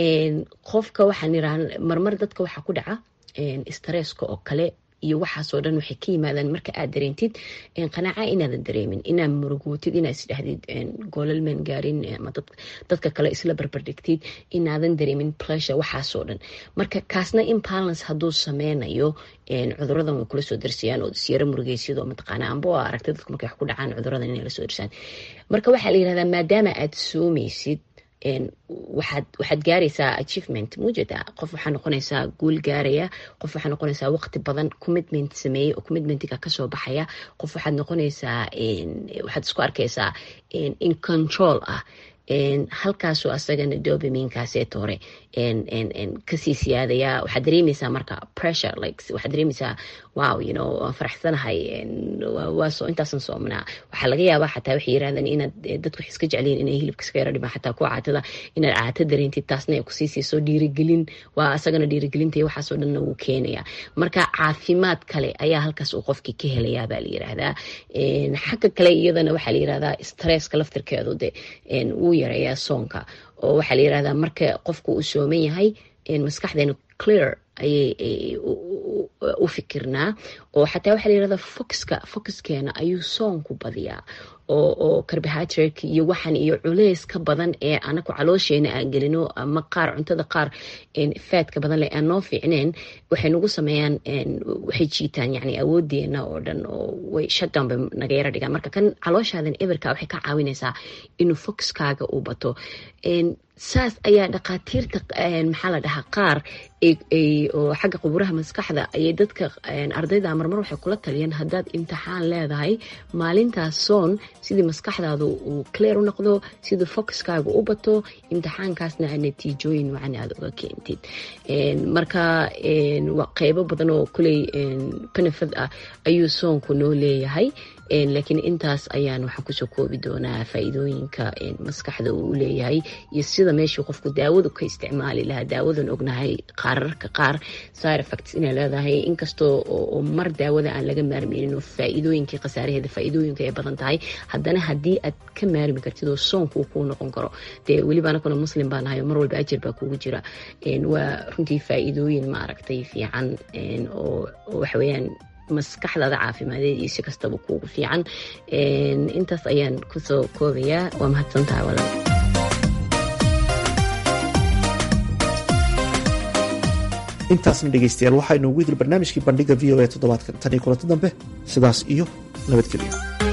qofka waxaan iraa marmar dadka waxaa ku dhaca stresska oo kale iyo waxaasoo dhan waxay ka yimaadaan marka aad dareentid qanaaca inaadan dareemin inaad murugootid inaad isdhahdid goolalmaan gaarin ama dadka kale isla barbardhigtid inaadan dareemin plesure waxaasoo dhan marka kaasna imbalance hadduu sameynayo cuduradan way kula soo darsayaan oo isyaro murugeysyado mataqaana amba oo aragtay dadku markay wax ku dhacaan cuduradan inay la soo darsaan marka waxaa la yirahdaa maadaama aad soomaysid waxaad waxaad gaaraysaa achievement muujada qof waxaa noqonaysaa guul gaaraya qof waxaa noqonaysaa waqti badan commitment sameeyey oo commitmentiga kasoo baxaya qof waxaad noqonaysaa waxaad isku arkaysaa in control ah halkaasoo asagana dobaminkaasee hore kasii siyaadaya waxaad dareemaysaa marka pressure like waxaad dareemaysaa wow you know waan faraxsanahay waa soo intaasan soomnaa waxaa laga yaabaa xataa waxay yirahdaan inaad dadku wax iska jecliin inay hilibka iska yara dhimaan xataa kuwa caatada inaad caata dareentid taasna ay kusii siiso dhiirigelin waa asagana dhiirigelinta iyo waxaasoo dhanna wuu keenaya marka caafimaad kale ayaa halkaas uu qofkii ka helayaa baa la yiraahdaa xagga kale iyadana waxaa la yirahdaa stresska laftirkeedu de wuu yareeyaa soonka oo waxaa la yirahdaa marka qofku uu sooman yahay maskaxdeenu clear ayay u fikirnaa oo xataa waxaa la yirahdaa foxka foxkeena ayuu soonku badiyaa oo oo carbohydrate iyo waxan iyo culeys ka badan ee anaku caloosheena aan gelino ama qaar cuntada qaar faadka badan leh aan noo fiicneen waxay nagu sameeyaan waxay jiitaan yani awoodeena oo dhan oo way shutdown bay naga yara dhigaan marka kan calooshaadan eberka waxay ka caawinaysaa inuu foxkaaga uu bato saas ayaa dhakhaatiirta maxaa la dhahaa qaar oo xagga quburaha maskaxda ayay dadka ardayda marmar waxay kula taliyeen haddaad imtixaan leedahay maalintaas soon sidii maskaxdaadu uu clear u noqdo sidii foxkaaga u bato imtixaankaasna aad natiijooyin wacan aada uga keentid marka qeybo badan oo kuley benefit ah ayuu soonku noo leeyahay laakiin intaas ayaan waxaan kusoo koobi doonaa faa-iidooyinka maskaxda uu leeyahay iyo sida meeshii qofku daawadu ka isticmaali lahaa daawadan ognahay qaararka qaar side effects inay leedahay inkastoo oo mar daawada aan laga maarmeynin oo faa-iidooyinkii khasaaraheeda faa-iidooyinka ay badan tahay haddana haddii aad ka maarmi kartid oo soonku uu kuu noqon karo dee weliba anakuna muslim baa nahay oo mar walba ajir baa kugu jira waa runtii faa-iidooyin maaragtay fiican oo waxaweyaan maskaxdaada caafimadeed iyo si kastaba kuugu fiican intaas ayaan kusoo koobayaa waa mahadsantaha walal intaasna dhegaystayaal waxaa inoogu idil barnaamijkii bandhiga v o a toddobaadkan tan iyo kulanti dambe sidaas iyo nabadgelyo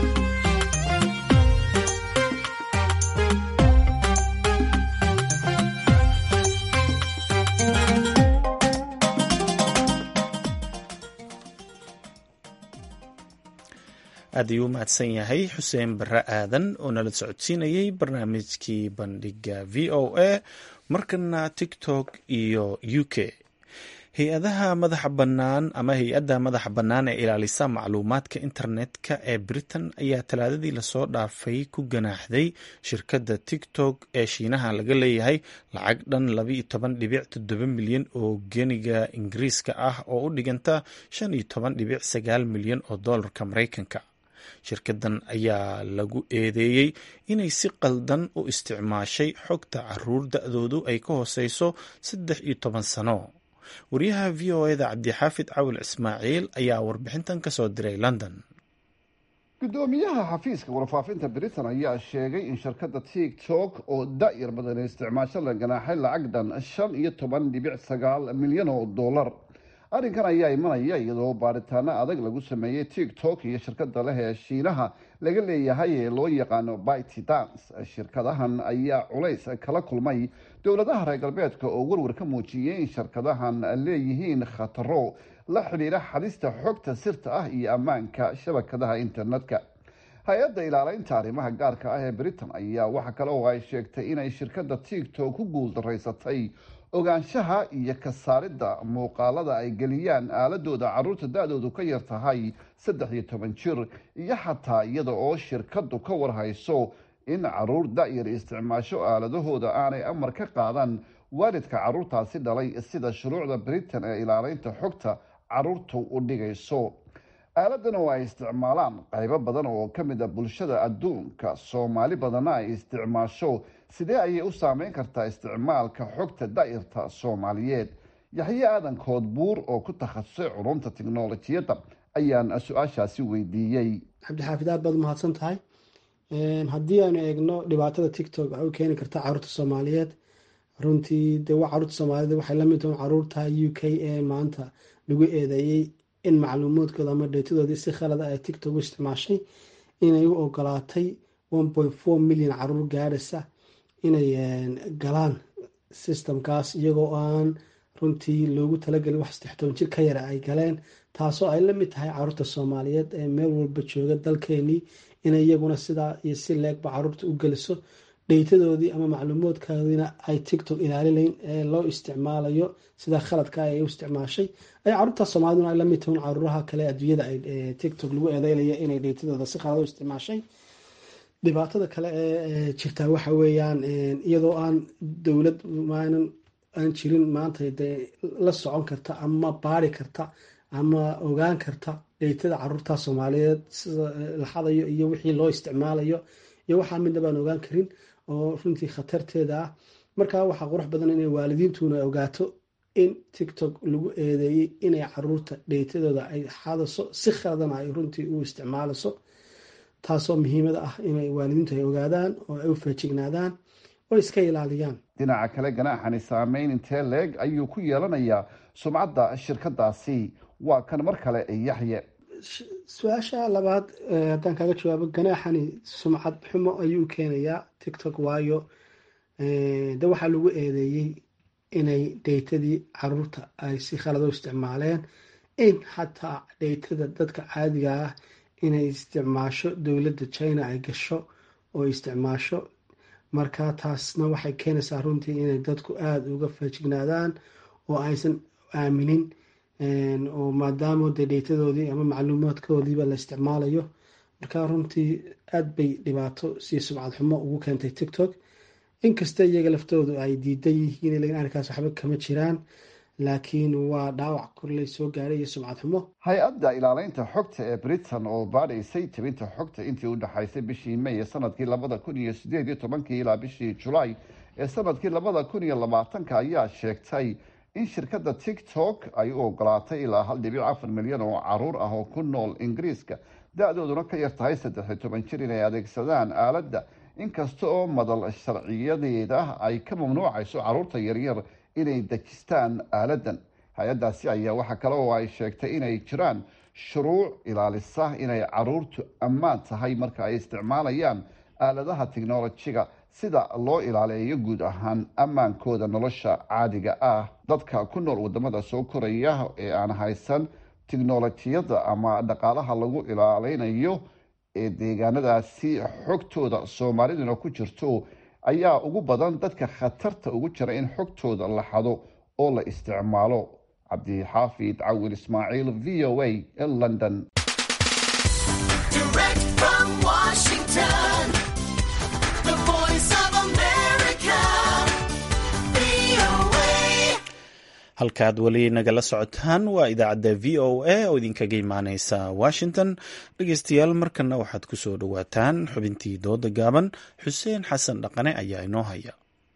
aad ayuu u mahadsan yahay xuseen barre aadan oo nala socodsiinayay barnaamijkii bandhiga v o a markana tiktok iyo u k hay-adaha madaxa bannaan ama hay-adda madaxa bannaan ee ilaalisa macluumaadka internetka ee britain ayaa talaadadii lasoo dhaafay ku ganaaxday shirkadda tiktok ee shiinaha laga leeyahay lacag dhan labaiyo toban dhibic toddoba milyan oo geniga ingiriiska ah oo u dhiganta shan iyo toban dhibic sagaal milyan oo doolarka maraykanka shirkadan ayaa lagu eedeeyey inay si qaldan u isticmaashay xogta caruur da-doodu ay ka hooseyso saddex iyo toban sano wariyaha v o eda cabdixaafid cawil ismaaciil ayaa warbixintan ka soo diray london gudoomiyaha xafiiska warfaafinta britain ayaa sheegay in shirkadda tiktok oo da-yar badan isticmaasho la ganaaxay lacag dhan shan iyo toban dhibic sagaal milyan oo dollar arrinkan ayaa imanaya iyadoo baaritaano adag lagu sameeyey tiktok iyo shirkada leh ee shiinaha laga leeyahay ee loo yaqaano bity dance shirkadahan ayaa culays kala kulmay dowladaha reer galbeedka oo warwar ka muujiyey in shirkadahan leeyihiin khataro la xidhiira xadista xogta sirta ah iyo ammaanka shabakadaha internetka hay-adda ilaaleynta arrimaha gaarka ah ee britain ayaa waxa kale oo ay sheegtay inay shirkadda tiktok ku guuldaraysatay ogaanshaha iyo ka saaridda muuqaalada ay geliyaan aaladooda caruurta da-doodu ka yar tahay saddex iyo toban jir iyo xataa iyada oo shirkaddu ka warhayso in caruur da-yar isticmaasho aaladahooda aanay amar ka qaadan waalidka caruurtaasi dhalay sida shuruucda britain ee ilaaleynta xogta caruurtu u dhigayso aaladan oo ay isticmaalaan qaybo badan oo ka mid a bulshada adduunka soomaali badanna ay isticmaasho sidee ayay u saameyn kartaa isticmaalka xogta da-irta soomaaliyeed yaxye aadan koodbuur oo ku takhasusay culumta tiknolojiyadda ayaan su-aashaasi weydiiyey cabdixaafid aad baad umahadsan tahay haddii aanu eegno dhibaatada tiktok waxay u keeni kartaa caruurta soomaaliyeed runtii de wa caruurta soomaaliyeed waxay lamid tahay caruurta u k ee maanta lagu eedeeyey in macluumaadkooda ama dheetadoodii si khalada ay tiktok u isticmaashay inay u ogolaatay one point four milyan caruur gaadhaysa inay galaan systemkaas iyagoo aan runtii loogu talagelin wax saddex toban jir ka yara ay galeen taasoo ay la mid tahay caruurta soomaaliyeed ee meel walba jooga dalkeenii inay iyaguna sidaa iyo si leegba caruurta u geliso dheytadoodii ama macluumaadkoodiina ay tiktok ilaalilayn ee loo isticmaalayo sida khaladka ay u isticmaashay ay caruurta soomaaliduna ay lamid tahin caruuraha kale adduunyada ay tiktok lagu eedeynaya inay dheytadooda si khalad u isticmaashay dhibaatada kale ee jirtaa waxa weeyaan iyadoo aan dowlad maanan aan jirin maanta dee la socon karta ama baari karta ama ogaan karta dheytada caruurta soomaaliyeed sida la xadayo iyo wixii loo isticmaalayo iyo waxaa midna baan ogaan karin oo runtii khatarteeda ah markaa waxaa qurux badan inay waalidiintuna ogaato in tiktok lagu eedeeyey inay caruurta dheytadooda ay xadaso si khaladana ay runtii u isticmaalayso taasoo muhiimada ah inay waalidiintu ay ogaadaan oo ay u feejignaadaan oo iska ilaaliyaan dhinaca kale ganaaxani saameyn intee leeg ayuu ku yeelanayaa sumcadda shirkadaasi waa kan mar kale yaxye su-aasha labaad haddaan kaaga jawaabo ganaaxani sumcad xumo ayuu keenayaa tiktok waayo de waxaa lagu eedeeyey inay dheytadii caruurta ay si khalad u isticmaaleen in xataa dheytada dadka caadiga ah inay isticmaasho dowladda china ay gasho oo isticmaasho marka taasna waxay keenaysaa runtii inay dadku aada uga faajignaadaan oo aysan aaminin oo maadaama dee dheytadoodii ama macluumaadkoodiiba la isticmaalayo marka runtii aada bay dhibaato sii sumcad xumo ugu keentay tiktok inkasta iyaga laftoodu ay diidan yihiin lakin arrinkaas waxba kama jiraan laakiin waa dhaawac korley soo gaaray iyo sumcad xumo hay-adda ilaaleynta xogta ee britain oo baadhaysay tebinta xogta intii u dhexaysay bishii may ee sanadkii labada kun iyo sideed iyo tobankii ilaa bishii julaay ee sanadkii labada kun iyo labaatanka ayaa sheegtay in shirkadda tiktok ay u ogolaatay ilaa hal dhibic afar milyan oo caruur ah oo ku nool ingiriiska da-dooduna ka yar tahay saddex iyo toban jir inay adeegsadaan aaladda inkasta oo madal sharciyadeeda ay ka mamnuucayso caruurta yaryar inay dejistaan aaladan hay-addaasi ayaa waxaa kale oo ay sheegtay inay jiraan shuruuc ilaalisa inay caruurtu ammaan tahay marka ay isticmaalayaan aaladaha tiknolojiga sida loo ilaaleeyo guud ahaan ammaankooda nolosha caadiga ah dadka ku nool wadamada soo koraya ee aan haysan tiknolojiyadda ama dhaqaalaha lagu ilaaleynayo ee deegaanadaasi xogtooda soomaaliduna ku jirto ayaa ugu badan dadka khatarta ugu jira in xogtooda la xado oo la isticmaalo cabdixaafid cawil ismaaciil v o a ee london halkaad weli nagala socotaan waa idaacadda v o a oo idinkaga imaaneysa washington dhegeystayaal markana waxaad ku soo dhowaataan xubintii dooda gaaban xuseen xasan dhaqane ayaa inoo haya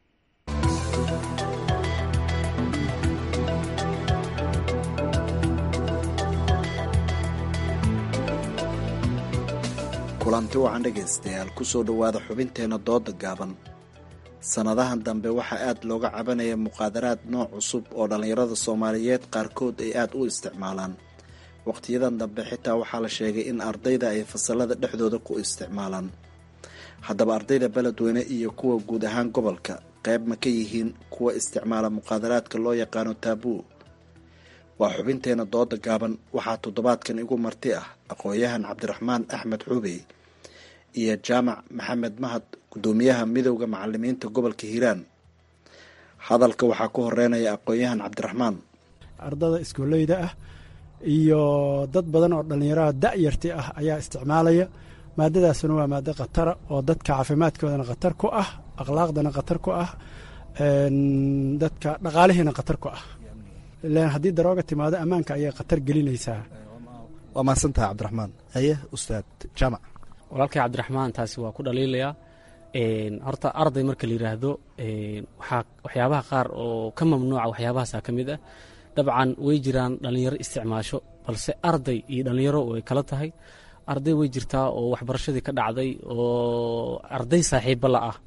kulanti wacan dhegaystayaal kusoo dhowaada xubinteenna dooda gaaban sannadahan dambe waxaa aad looga cabanaya muqaadaraad nooc cusub oo dhallinyarada soomaaliyeed qaarkood ay aad u isticmaalaan wakhtiyadan dambe xitaa waxaa la sheegay in ardayda ay fasalada dhexdooda ku isticmaalaan haddaba ardayda beledweyne iyo kuwa guud ahaan gobolka qayb ma ka yihiin kuwa isticmaala muqaadaraadka loo yaqaano taabuu waa xubinteenna dooda gaaban waxaa toddobaadkan igu marti ah aqoon-yahan cabdiraxmaan axmed xubey iyo jaamac maxamed mahad gudoomiyaha midowda macalimiinta gobolka hiiraan hadalka waxaa ku horeynaya aqoon-yahan cabdiraxmaan ardada iskuoleyda ah iyo dad badan oo dhallinyarada da-yarti ah ayaa isticmaalaya maadadaasuna waa maado khatara oo dadka caafimaadkoodana khatar ku ah akhlaaqdana khatar ku ah dadka dhaqaalihiina khatar ku ah ilan haddii darooga timaado ammaanka ayay khatar gelinaysaa waa mahadsantaha cabdiraxmaan haye ustaad jaamac walaalkay cabdiraxmaan taasi waa ku dhaliilayaa horta arday marka la yidhaahdo waxaa waxyaabaha qaar oo ka mamnuuca waxyaabahaasaa ka mid ah dabcan way jiraan dhallinyaro isticmaasho balse arday iyo dhallinyaro way kala tahay arday way jirtaa oo waxbarashadii ka dhacday oo arday saaxiiba la ah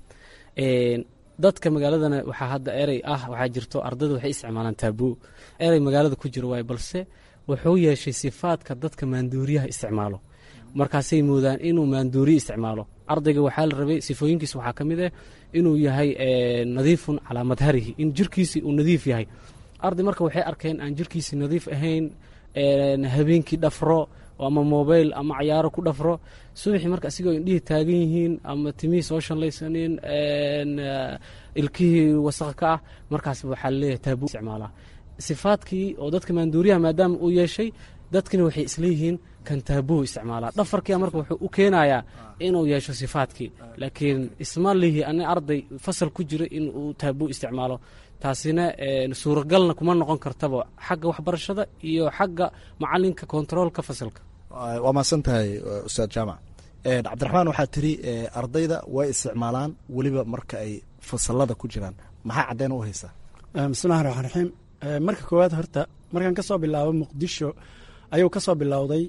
dadka magaaladana waxaa hadda erey ah waxaa jirto ardayda waxay isticmaalaan taabuu erey magaalada ku jiro waaye balse wuxuu yeeshay sifaadka dadka maanduuriyaha isticmaalo markaasay moodaan inuu maanduuriye isticmaalo ardayga waxaa la rabay sifooyinkiisa waxaa ka mid ah inuu yahay nadiifun calaa madharihi in jirkiisi uu nadiif yahay arday marka waxay arkeen aan jirkiisi nadiif ahayn habeenkii dhafro ama mobayl ama cayaaro ku dhafro subaxii marka asigoo indhihii taagan yihiin ama timihii soo shanlaysanin ilkihii wasaq ka ah markaas waxaa laleeyahay taabuu isticmaalaa sifaadkii oo dadka maanduuriyaha maadaama uu yeeshay dadkina waxay isleeyihiin kan taabuu isticmaalaa dhafarkia marka wuxuu u keenayaa inuu yeesho sifaadkii laakiin isma lihi ani arday fasal ku jira in uu taabuu isticmaalo taasina suuragalna kuma noqon kartaba xagga waxbarashada iyo xagga macalinka kontaroolka fasalka waa mahadsan tahay ustaad jaamac cabdiraxmaan waxaa tiri ardayda way isticmaalaan weliba marka ay fasalada ku jiraan maxaa caddeyn u haysaa bismillahi raxmaan raxiim marka koowaad horta markaan ka soo bilaabo muqdisho ayuu ka soo bilowday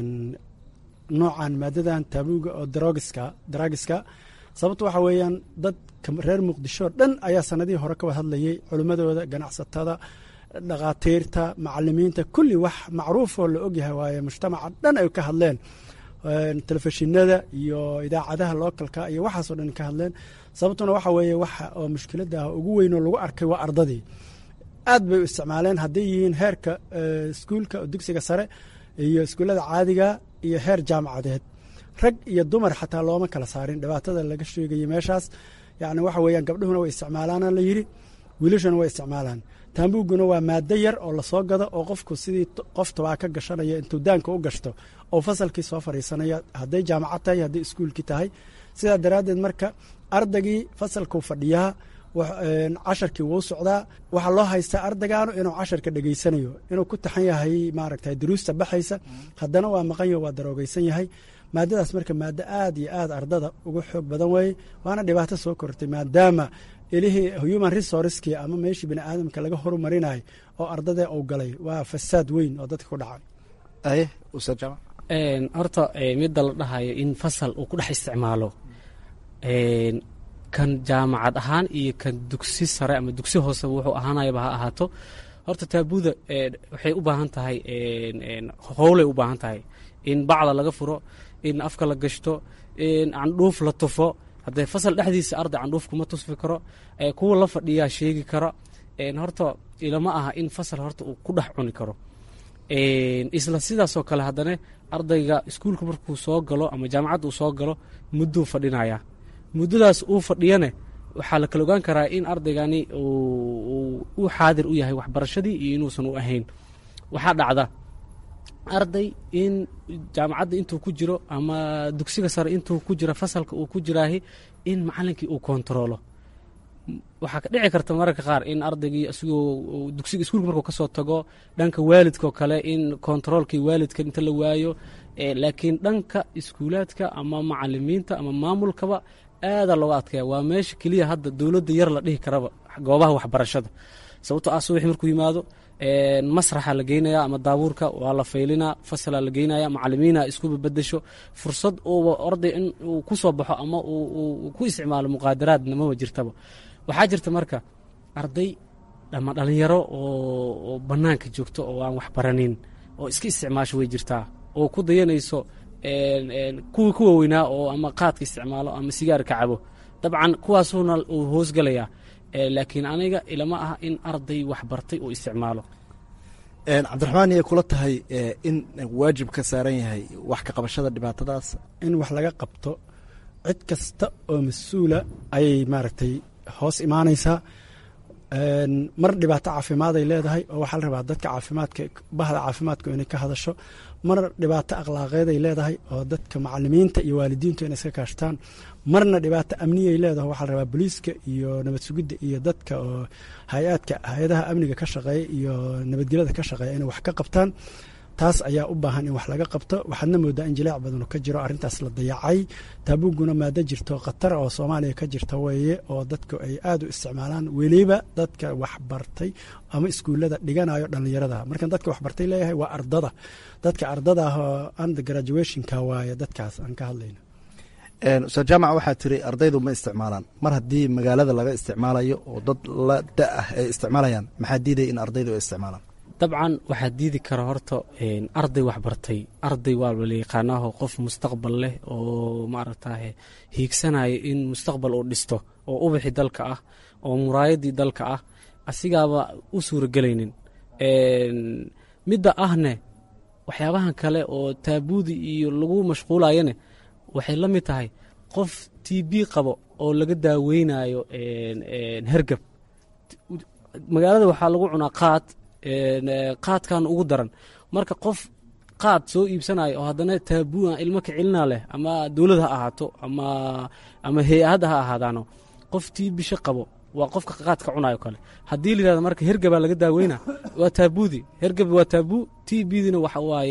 noocan maadadan taabuuga oo darogiska daraagiska sababto waxa weeyaan dadka reer muqdisho dhan ayaa sanadihii hore ka wad hadlayay culimmadooda ganacsatada dhakhaatiirta macalimiinta kulli wax macruufoo la ogyahay waaye mujtamaca dhan ay ka hadleen telefishinada iyo idaacadaha lookalka iyo waxaasoo dhan ka hadleen sababtuna waxa weeye waxa oo mushkilada ah ugu weynoo lagu arkay waa ardadii aad bay u isticmaaleen hadday yihiin heerka iskuulka dugsiga sare iyo iskuullada caadiga iyo heer jaamacadeed rag iyo dumar xataa looma kala saarin dhibaatada laga sheegayay meeshaas yacni waxa weeyaan gabdhuhuna way isticmaalaana la yidhi wiilashuna way isticmaalaan taambuuguna waa maado yar oo lasoo gado oo qofku sidii qof tabaa ka gashanaya intuu daanka u gashto oo fasalkii soo fadhiisanaya hadday jaamacad tahay hadday iskuulkii tahay sidaa daraaddeed marka ardaygii fasalkuu fadhiyaa casharkii wuu socdaa waxaa loo haystaa ardaygaanu inuu casharka dhegeysanayo inuu ku taxan yahay maaragta duruusta baxaysa haddana waa maqanyo waa daroogeysan yahay maadadaas marka maado aad iyo aad ardada uga xoog badan weeye waana dhibaato soo kortay maadaama ilihii human resourcekii ama meeshii bini aadamka laga horumarinayo oo ardada uu galay waa fasaad weyn oo dadka ku dhacay aye ustaad jaamac horta midda la dhahayo in fasal uu ku dhex isticmaalo kan jaamacad ahaan iyo kan dugsi sare ama dugsi hoose wuxuu ahaanayaba ha ahaato horta taabuuda waxay u baahan tahay howlay u baahan tahay in bacda laga furo in afka la gashto in candhuuf la tufo haddee fasal dhexdiisa arday candhuuf kuma tusfi karo kuwa la fadhiyaa sheegi kara horta ilama aha in fasal horta uu ku dhex cuni karo isla sidaasoo kale haddana ardayga iskuulka markuu soo galo ama jaamacadda uu soo galo mudduu fadhinaya muddadaas uu fadhiyane waxaa la kala ogaan karaa in ardaygani u xaadir u yahay waxbarashadii iyo inuusan u ahayn waxaa dhacda arday in jaamacadda intuu ku jiro ama dugsiga sare intuu ku jiro fasalka uu ku jiraahi in macalinkii uu kontaroolo waxaa ka dhici karta mararka qaar in ardaygii isigoo dugsiga iskuulka markuu ka soo tago dhanka waalidkao kale in kontaroolkii waalidka inta la waayo laakiin dhanka iskuulaadka ama macalimiinta ama maamulkaba aadaa looga adkaya waa meesha keliya hadda dowladda yar la dhihi karaba goobaha waxbarashada sababtoo ah subaxi markuu yimaado masraxa la geynaya ama daabuurka waa la faylinaa fasalaa la geynaya macalimiina isku babadasho fursad uuba orday in uu ku soo baxo ama uu ku isticmaalo muqaadaraadna maba jirtaba waxaa jirta marka arday ama dhalinyaro oo bannaanka joogto oo aan waxbaranin oo iska isticmaasho way jirtaa oo ku dayanayso kuwii ku waaweynaa oo ama qaadka isticmaalo ama sigaarka cabo dabcan kuwaasuuna uu hoosgalayaa laakiin aniga ilama aha in arday waxbartay uu isticmaalo cabdiraxmaan iyay kula tahay in waajib ka saaran yahay wax ka qabashada dhibaatadaas in wax laga qabto cid kasta oo mas-uula ayay maaragtay hoos imaanaysaa mar dhibaato caafimaad ay leedahay oo waxaa la rabaa dadka caafimaadka bahda caafimaadku inay ka hadasho mar dhibaato akhlaaqeed ay leedahay oo dadka macalimiinta iyo waalidiintu inay iska kaashtaan marna dhibaato amniyay leedahay waxaa la rabaa booliiska iyo nabad sugidda iyo dadka oo hay-aadka hay-adaha amniga ka shaqeeya iyo nabadgelyada ka shaqeeya inay wax ka qabtaan taas ayaa u baahan in wax laga qabto waxaadna moodaa in jilaac badan ka jiro arrintaas la dayacay taabuguna maado jirto khatar oo soomaaliya ka jirta weeye oo dadku ay aad u isticmaalaan weliba dadka waxbartay ama iskuullada dhiganayo dhallinyarada markan dadka waxbartay leeyahay waa ardada dadka ardada ah oo under graduationka waaye dadkaas aan ka hadlayno ustaad jaamac waxaa tiri ardaydu ma isticmaalaan mar haddii magaalada laga isticmaalayo oo dad la da ah ay isticmaalayaan maxaa diidaya in ardaydu ay isticmaalaan dabcan waxaa diidi kara horta arday waxbartay arday waa la yaqaanaaho qof mustaqbal leh oo maaragtaye hiigsanaya in mustaqbal uu dhisto oo ubaxi dalka ah oo muraayadii dalka ah asigaaba u suuragelaynin midda ahne waxyaabahan kale oo taabuudi iyo lagu mashquulayane waxay la mid tahay qof t b qabo oo laga daaweynayo hergab magaalada waxaa lagu cunaa qaad qaadkan ugu daran marka qof qaad soo iibsanayo oo haddana taabua ilmo ka celina leh ama dowlad ha ahaato ama ama hay-adda ha ahaadaano qof tii bisho qabo waa qofka qaadka cunayo kale haddii la yihahdo marka hergabaa laga daaweyna waa taabudi hergab waa taabu t bdina waxa waaye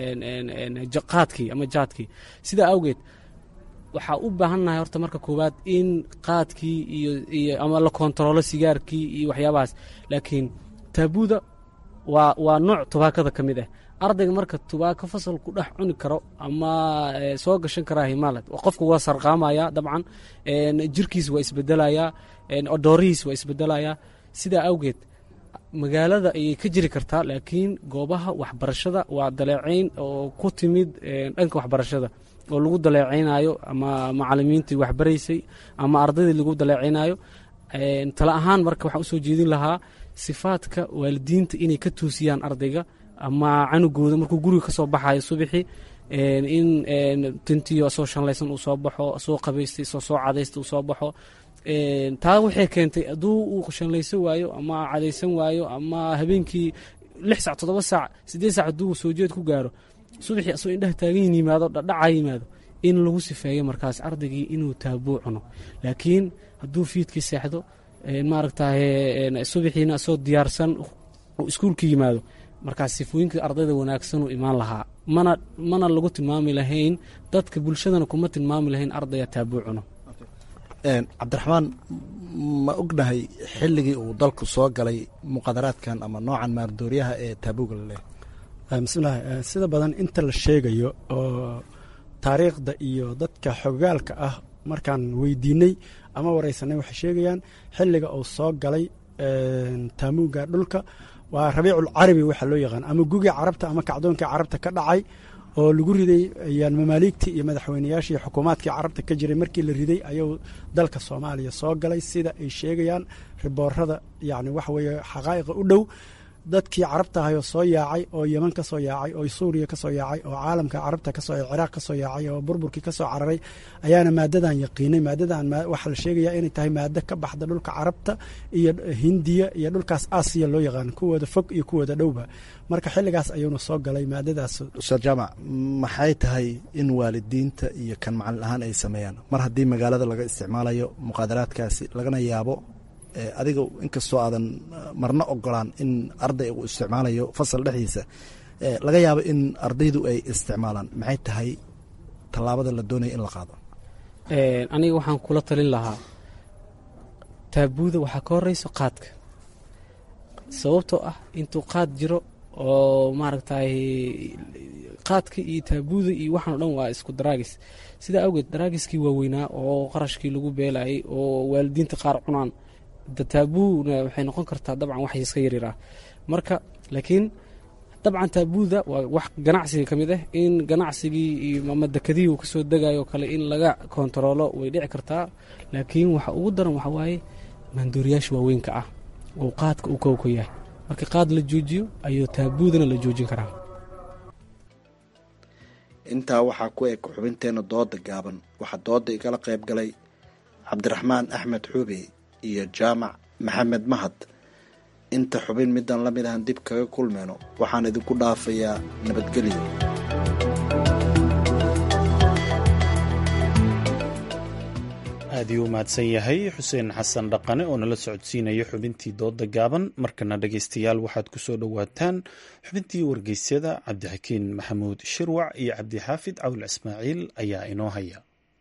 qaadkii ama jaadkii sidaa awgeed waxaa u baahannahay horta marka koowaad in qaadkii iyo iyo ama la kontaroolo sigaarkii iyo waxyaabahaas laakiin taabuda waa waa nooc tubaakada ka mid ah ardayga marka tubaako fasal ku dhex cuni karo ama soo gashan karaa himaalad qofka waa sarqaamaya dabcan jirkiis waa isbedelayaa odoorihiis waa isbedelayaa sidaa awgeed magaalada ayay ka jiri kartaa laakiin goobaha waxbarashada waa daleecayn oo ku timid dhanka waxbarashada oo lagu daleecaynayo ama macalimiintii waxbaraysay ama ardaydii lagu daleecaynayo tala ahaan marka waxaan usoo jeedin lahaa sifaadka waalidiinta inay ka tuusiyaan ardayga ama canugooda markuu guriga ka soo baxayo subaxii in tintiyo soo shanlaysan uu soo baxo soo qabaystay soo soo cadaysta uu soo baxo taa waxay keentay hadduu uu shanlaysan waayo ama cadaysan waayo ama habeenkii lix sac toddoba saac siddeed sac hadduu soo jeed ku gaaro subaxii asoo indhaha taagan yimaado dhadhaca yimaado in lagu sifeeyo markaas ardaygii inuu taabuu cuno laakiin hadduu fiidkii seexdo maaragtaye subaxiina asoo diyaarsan uu iskuulka yimaado markaas sifooyinka ardayda wanaagsanuu imaan lahaa mana mana lagu tilmaami lahayn dadka bulshadana kuma tilmaami lahayn ardaya taabuu cuno cabdiraxmaan ma ognahay xilligii uu dalku soo galay muqadaraadkan ama noocan maardooryaha ee taabuuga la leehay bismillahi sida badan inta la sheegayo oo taariikhda iyo dadka xogaalka ah markaan weydiinay ama wareysanay waxay sheegayaan xilliga uu soo galay taamuuga dhulka waa rabiicul carabi waxaa loo yaqaan ama gugii carabta ama kacdoonkii carabta ka dhacay oo lagu riday ayaan mamaaligtii iyo madaxweynayaashii xukuumaadkii carabta ka jiray markii la riday ayuu dalka soomaaliya soo galay sida ay sheegayaan riboorada yani waxa weeye xaqaa'iqa u dhow dadkii carabta ahay oo soo yaacay oo yeman ka soo yaacay oo suuriya ka soo yaacay oo caalamka carabta kasoo ciraaq ka soo yaacay oo burburkii ka soo cararay ayaana maadadan yaqiinay maadadan waxaa la sheegayaa inay tahay maado ka baxda dhulka carabta iyo hindiya iyo dhulkaas aasiya loo yaqaan kuwooda fog iyo kuwooda dhowba marka xilligaas ayuuna soo galay maadadaas ustaad jaamac maxay tahay in waalidiinta iyo kan macalin ahaan ay sameeyaan mar haddii magaalada laga isticmaalayo muqaadaraadkaasi lagana yaabo adiga inkastoo aadan marna ogolaan in arday uu isticmaalayo fasal dhexdiisa laga yaabo in ardaydu ay isticmaalaan maxay tahay tallaabada la doonaya in la qaado aniga waxaan kula talin lahaa taabuuda waxaa ka horeyso qaadka sababtoo ah intuu qaad jiro oo maaragtay qaadka iyo taabuuda iyo waxaan o dhan waa isku daraagis sidaa awgeed daraagiskii waaweynaa oo qarashkii lagu beelayay oo waalidiinta qaar cunaan taabuuna waxay noqon kartaa dabcan wax iska yaryar ah marka laakiin dabcan taabuuda waa wax ganacsiga ka mid ah in ganacsigii ama dekadihii uu kasoo degayo kale in laga kontaroolo way dhici kartaa laakiin waxa ugu daran waxa waaye maandooriyaasha waaweynka ah oo qaadka uu kowka yahay marka qaad la joojiyo ayuu taabuudana la joojin karaa intaa waxaa ku eg xubinteena dooda gaaban waxaa dooda igala qayb galay cabdiraxmaan axmed xuube iyo jaamac maxamed mahad inta xubin midaan la mid ahan dib kaga kulmeyno waxaan idinku dhaafayaa nabadgelyo aad iyuu mahadsan yahay xuseen xasan dhaqane oo nala socodsiinaya xubintii dooda gaaban markana dhegaystayaal waxaad ku soo dhowaataan xubintii wargeysyada cabdixakiin maxamuud shirwac iyo cabdixaafid cawil ismaaciil ayaa inoo haya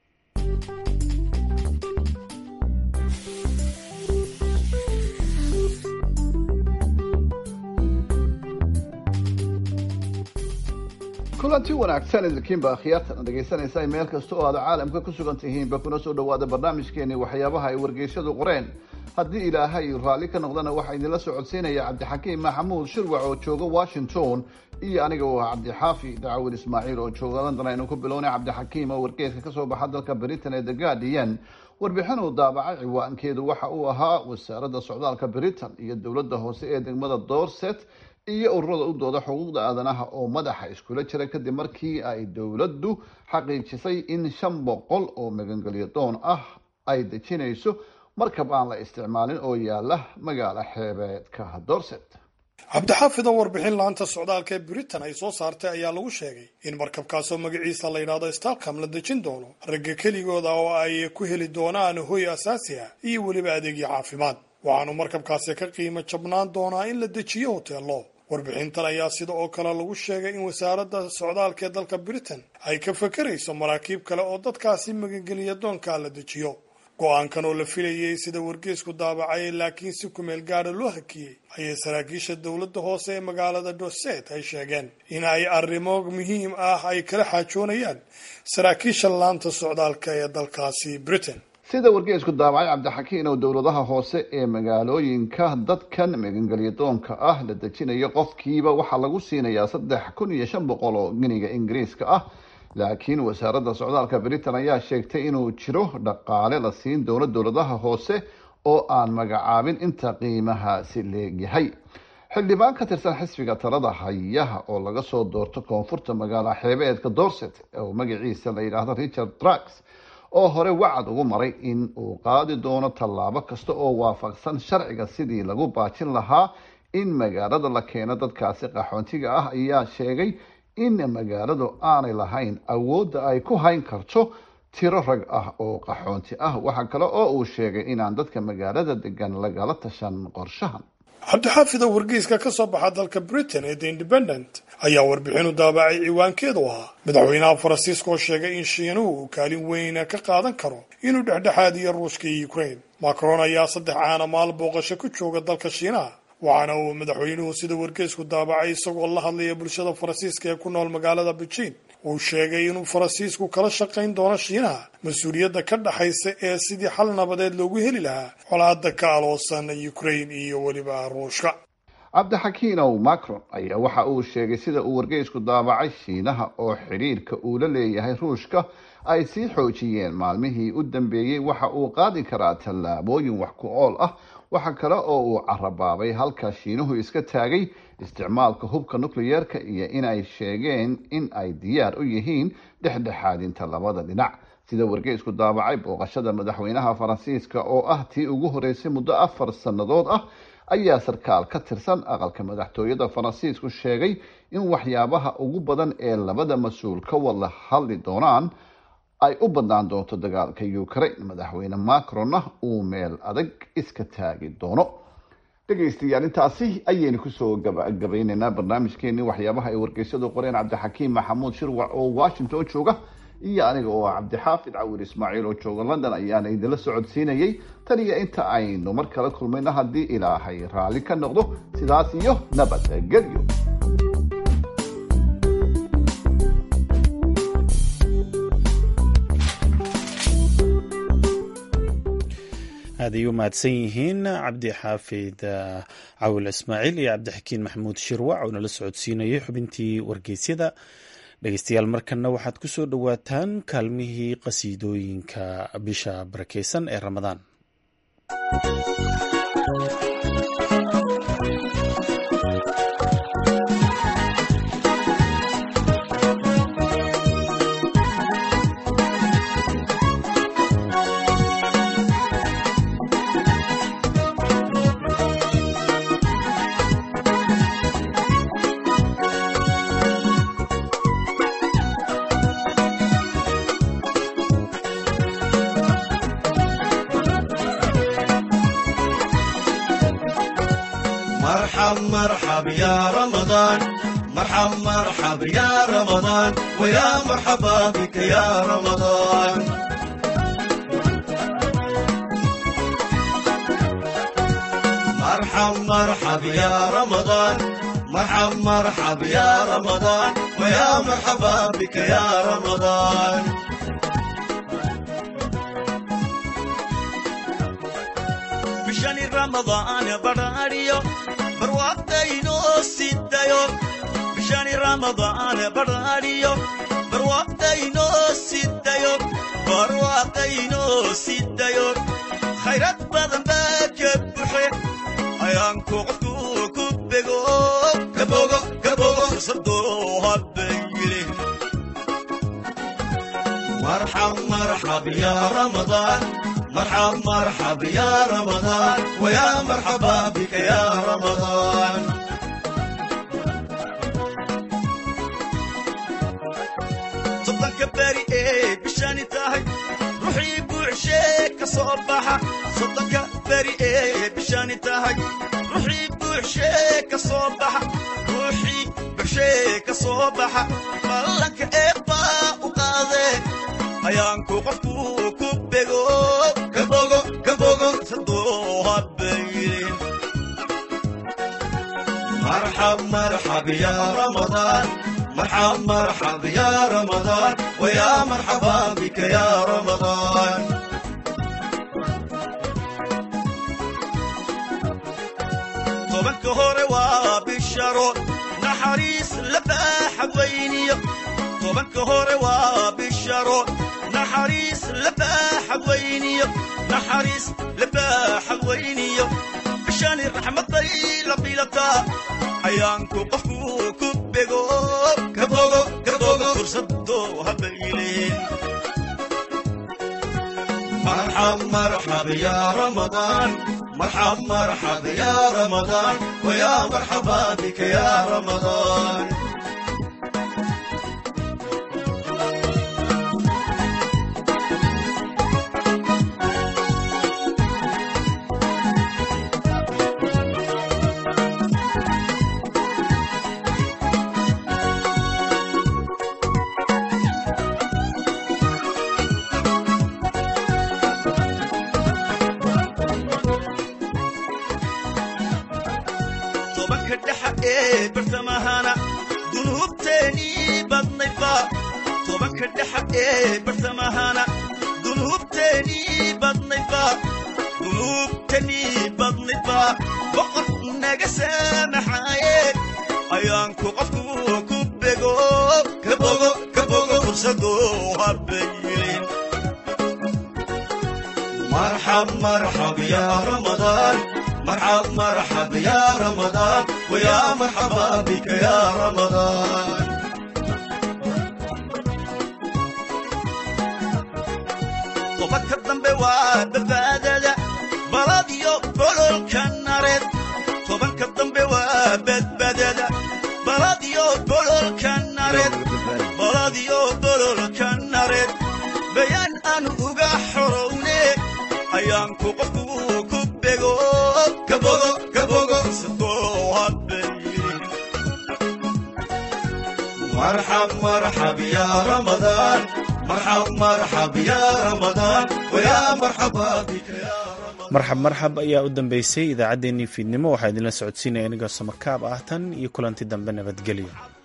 kulanti wanaagsan idinkiinba akhyaartan dhegaysanaysa meel kasta oo aad caalamka ku sugan tihiinba kuna soo dhawaada barnaamijkeeni waxyaabaha ay wargeysyadu qoreen haddii ilaahay raalli ka noqdana waxaa idinla socodsiinaya cabdixakiim maxamuud shirwac oo jooga washington iyo aniga oo ah cabdixaafi dacawil ismaaciil oo jooga london aynu ku bilownay cabdixakiim oo wargeeska kasoo baxa dalka britain ee the guardian warbixin uu daabacay ciwaankeedu waxa uu ahaa wasaaradda socdaalka britain iyo dowladda hoose ee degmada dorset iyo ururada u dooda xuquuqda aadanaha oo madaxa iskula jira kadib markii ay dowladdu xaqiijisay in shan boqol oo magangelyo doon ah ay dejinayso markab aan la isticmaalin oo yaala magaala xeebeedka dorset cabdixaafid oo warbixin laanta socdaalka ee britain ay soo saartay ayaa lagu sheegay in markabkaasoo magaciisa la yidhaahdo stalcam la dejin doono ragga keligooda oo ay ku heli doonaan hoy asaasi ah iyo weliba adeegyo caafimaad waxaanu markabkaasi ka qiimo jabnaan doonaa in la dejiyo hoteello warbixintan ayaa sida oo kale lagu sheegay in wasaaradda socdaalka ee dalka britain ay ka fakarayso maraakiib kale oo dadkaasi magangeliya doonkaa la dejiyo go-aankan oo la filayay sida wargeesku daabacay laakiin si kumeel gaara loo hakiyey ayay saraakiisha dowladda hoose ee magaalada dorset ay sheegeen in ay arrimo muhiim ah ay kala xaajoonayaan saraakiisha laanta socdaalka ee dalkaasi britain sida wargeesku daabacay cabdixakiin oo dowladaha hoose ee magaalooyinka dadkan magangelya doonka ah la dejinayo qofkiiba waxaa lagu siinayaa saddex kun iyo shan boqol oo giniga ingiriiska ah laakiin wasaaradda socdaalka britain ayaa sheegtay inuu jiro dhaqaale la siin doono dowladaha hoose oo aan magacaabin inta qiimahaasi leegyahay xildhibaan ka tirsan xisbiga talada hayaha oo laga soo doorto koonfurta magaala xeebeedka dorset oo magaciisa la yidhaahdo richard trax oo hore wacad ugu maray in uu qaadi doono tallaabo kasta oo waafaqsan sharciga sidii lagu baajin lahaa in magaalada la keeno dadkaasi qaxoontiga ah ayaa sheegay in magaaladu aanay lahayn awoodda ay ku hayn karto tiro rag ah oo qaxoonti ah waxa kale oo uu sheegay inaan dadka magaalada degan lagala tashan qorshahan cabdixaafid oo wargeyska ka soo baxa dalka britain ee the independent ayaa warbixinu daabacay ciwaankeedu ahaa madaxweynaha faransiiska oo sheegay in shiinuhu uu kaalin weyna ka qaadan karo inuu dhexdhexaadiyo ruushka iyo ukraine macron ayaa saddex caana maal booqasho ku jooga dalka shiinaha waxaana uu madaxweynuhu sida wargeysku daabacay isagoo la hadlaya bulshada faransiiska ee ku nool magaalada beijing uu sheegay inuu faransiisku kala shaqayn doono shiinaha mas-uuliyadda ka dhaxaysa ee sidii xal nabadeed loogu heli lahaa colaada ka aloosan ukraine iyo weliba ruushka cabdixakiinow macron ayaa waxa uu sheegay sida uu wargeysku daabacay shiinaha oo xidhiirka uu la leeyahay ruushka ay sii xoojiyeen maalmihii u dambeeyey waxa uu qaadi karaa tallaabooyin wax ku ool ah waxaa kale oo uu carabaabay halka shiinuhu iska taagay isticmaalka hubka nukliyeerka iyo in ay sheegeen in ay diyaar u yihiin dhexdhexaadinta labada dhinac sida wargeysku daabacay booqashada madaxweynaha faransiiska oo ah tii ugu horeysay muddo afar sannadood ah ayaa sarkaal ka tirsan aqalka madaxtooyada faransiisku sheegay in waxyaabaha ugu badan ee labada mas-uul ka wada hadli doonaan ay u badnaan doonto dagaalka ukraine madaxweyne macronna uu meel adag iska taagi doono dhegaystayaal intaasi ayaynu kusoo gabagabaynaynaa barnaamijkeenii waxyaabaha ay wargeysyadu qoreen cabdixakiim maxamuud shirwac oo washington jooga iyo aniga oo ah cabdixaafid cawir ismaaciil oo jooga london ayaana idinla socodsiinayay tan iyo inta aynu mar kale kulmayno haddii ilaahay raalli ka noqdo sidaas iyo nabadgelyo aad ay u mahadsan yihiin cabdi xaafid cawil ismaaciil iyo cabdixakiin maxamuud shirwac oo nala socodsiinayay xubintii wargeysyada dhegeystayaal markanna waxaad ku soo dhowaataan kaalmihii qasiidooyinka bisha barakeysan ee ramadaan مرحب يا رمضان مرحب مرحب يا رمضان ويا مرحبا بك يا رمضان مرحب مرحب يا رمضان مرحب مرحب يا رمضان ويا مرحبا بك يا رمضان بشان رمضان براريو barwaaqdaynoo sidayo bishani ramadaan barhaadhiyo barwaaqdaynoo sidayo barwaaqdaynoo sidayo khayrad badan baa ka buxe ayaanku qofku ku bego gabogo gabogo fursadoo habayile marxab marxab yaa ramadaan مرحب مرحب يا رمضان ويا مرحبا بك يا رمضان صدق بري ايه بشاني تاهي روحي بوعشيك صباحة صدق بري ايه بشاني تاهي روحي بوعشيك صباحة روحي بوعشيك صباحة مالك ايه با وقاضي ayaanku qofku ku bego gabogo gabogo sadoo habaylin marxab marxab ya ramadaan marxab marxab ya ramadaan waya marxaba bika ya ramadaan tobanka hore waa bisharo naxariis la baaxa weyniyo tobanka hore waa bisharo naxariis labaaxa weyniyo naxariis labaaxa weyniyo bishani raxmaday la bilataa ayaanku qofku ku bego gabogo gabogo fursadoo habayleen مرحب مرحب يا رمضان مرحب مرحب يا رمضان ويا مرحبا بك يا رمضان tobanka dhexa ee bartamahana dunuubteenii badnayba tobanka dhexa ee bartamahana dunuubteenii badnayba dunuubteenii badnayba boqor naga saamaxaaye ayaanku qofku ku bego kabogo kabogo fursadoo habaylin مرحب مرحب يا رمضان مرحب مرحب يا رمضان ويا مرحبا بك يا رمضان tobanka dambe waa badbaadada baladiyo bololka nareed tobanka dambe waa badbaadada baladiyo bololka nareed baladiyo bololka nareed bayaan aan uga xorowne ayaanku qofku ku bego kabogo kabogo sidoo hadbayi marxab marxab ya ramadaan marxab marxab ya ramadaan wayaa marxaba bika ya marxab marxab ayaa u dambeysay idaacaddeenii fiidnimo waxaa idinla socodsiinaya anigoo samakaab ah tan iyo kulanti dambe nabadgelyo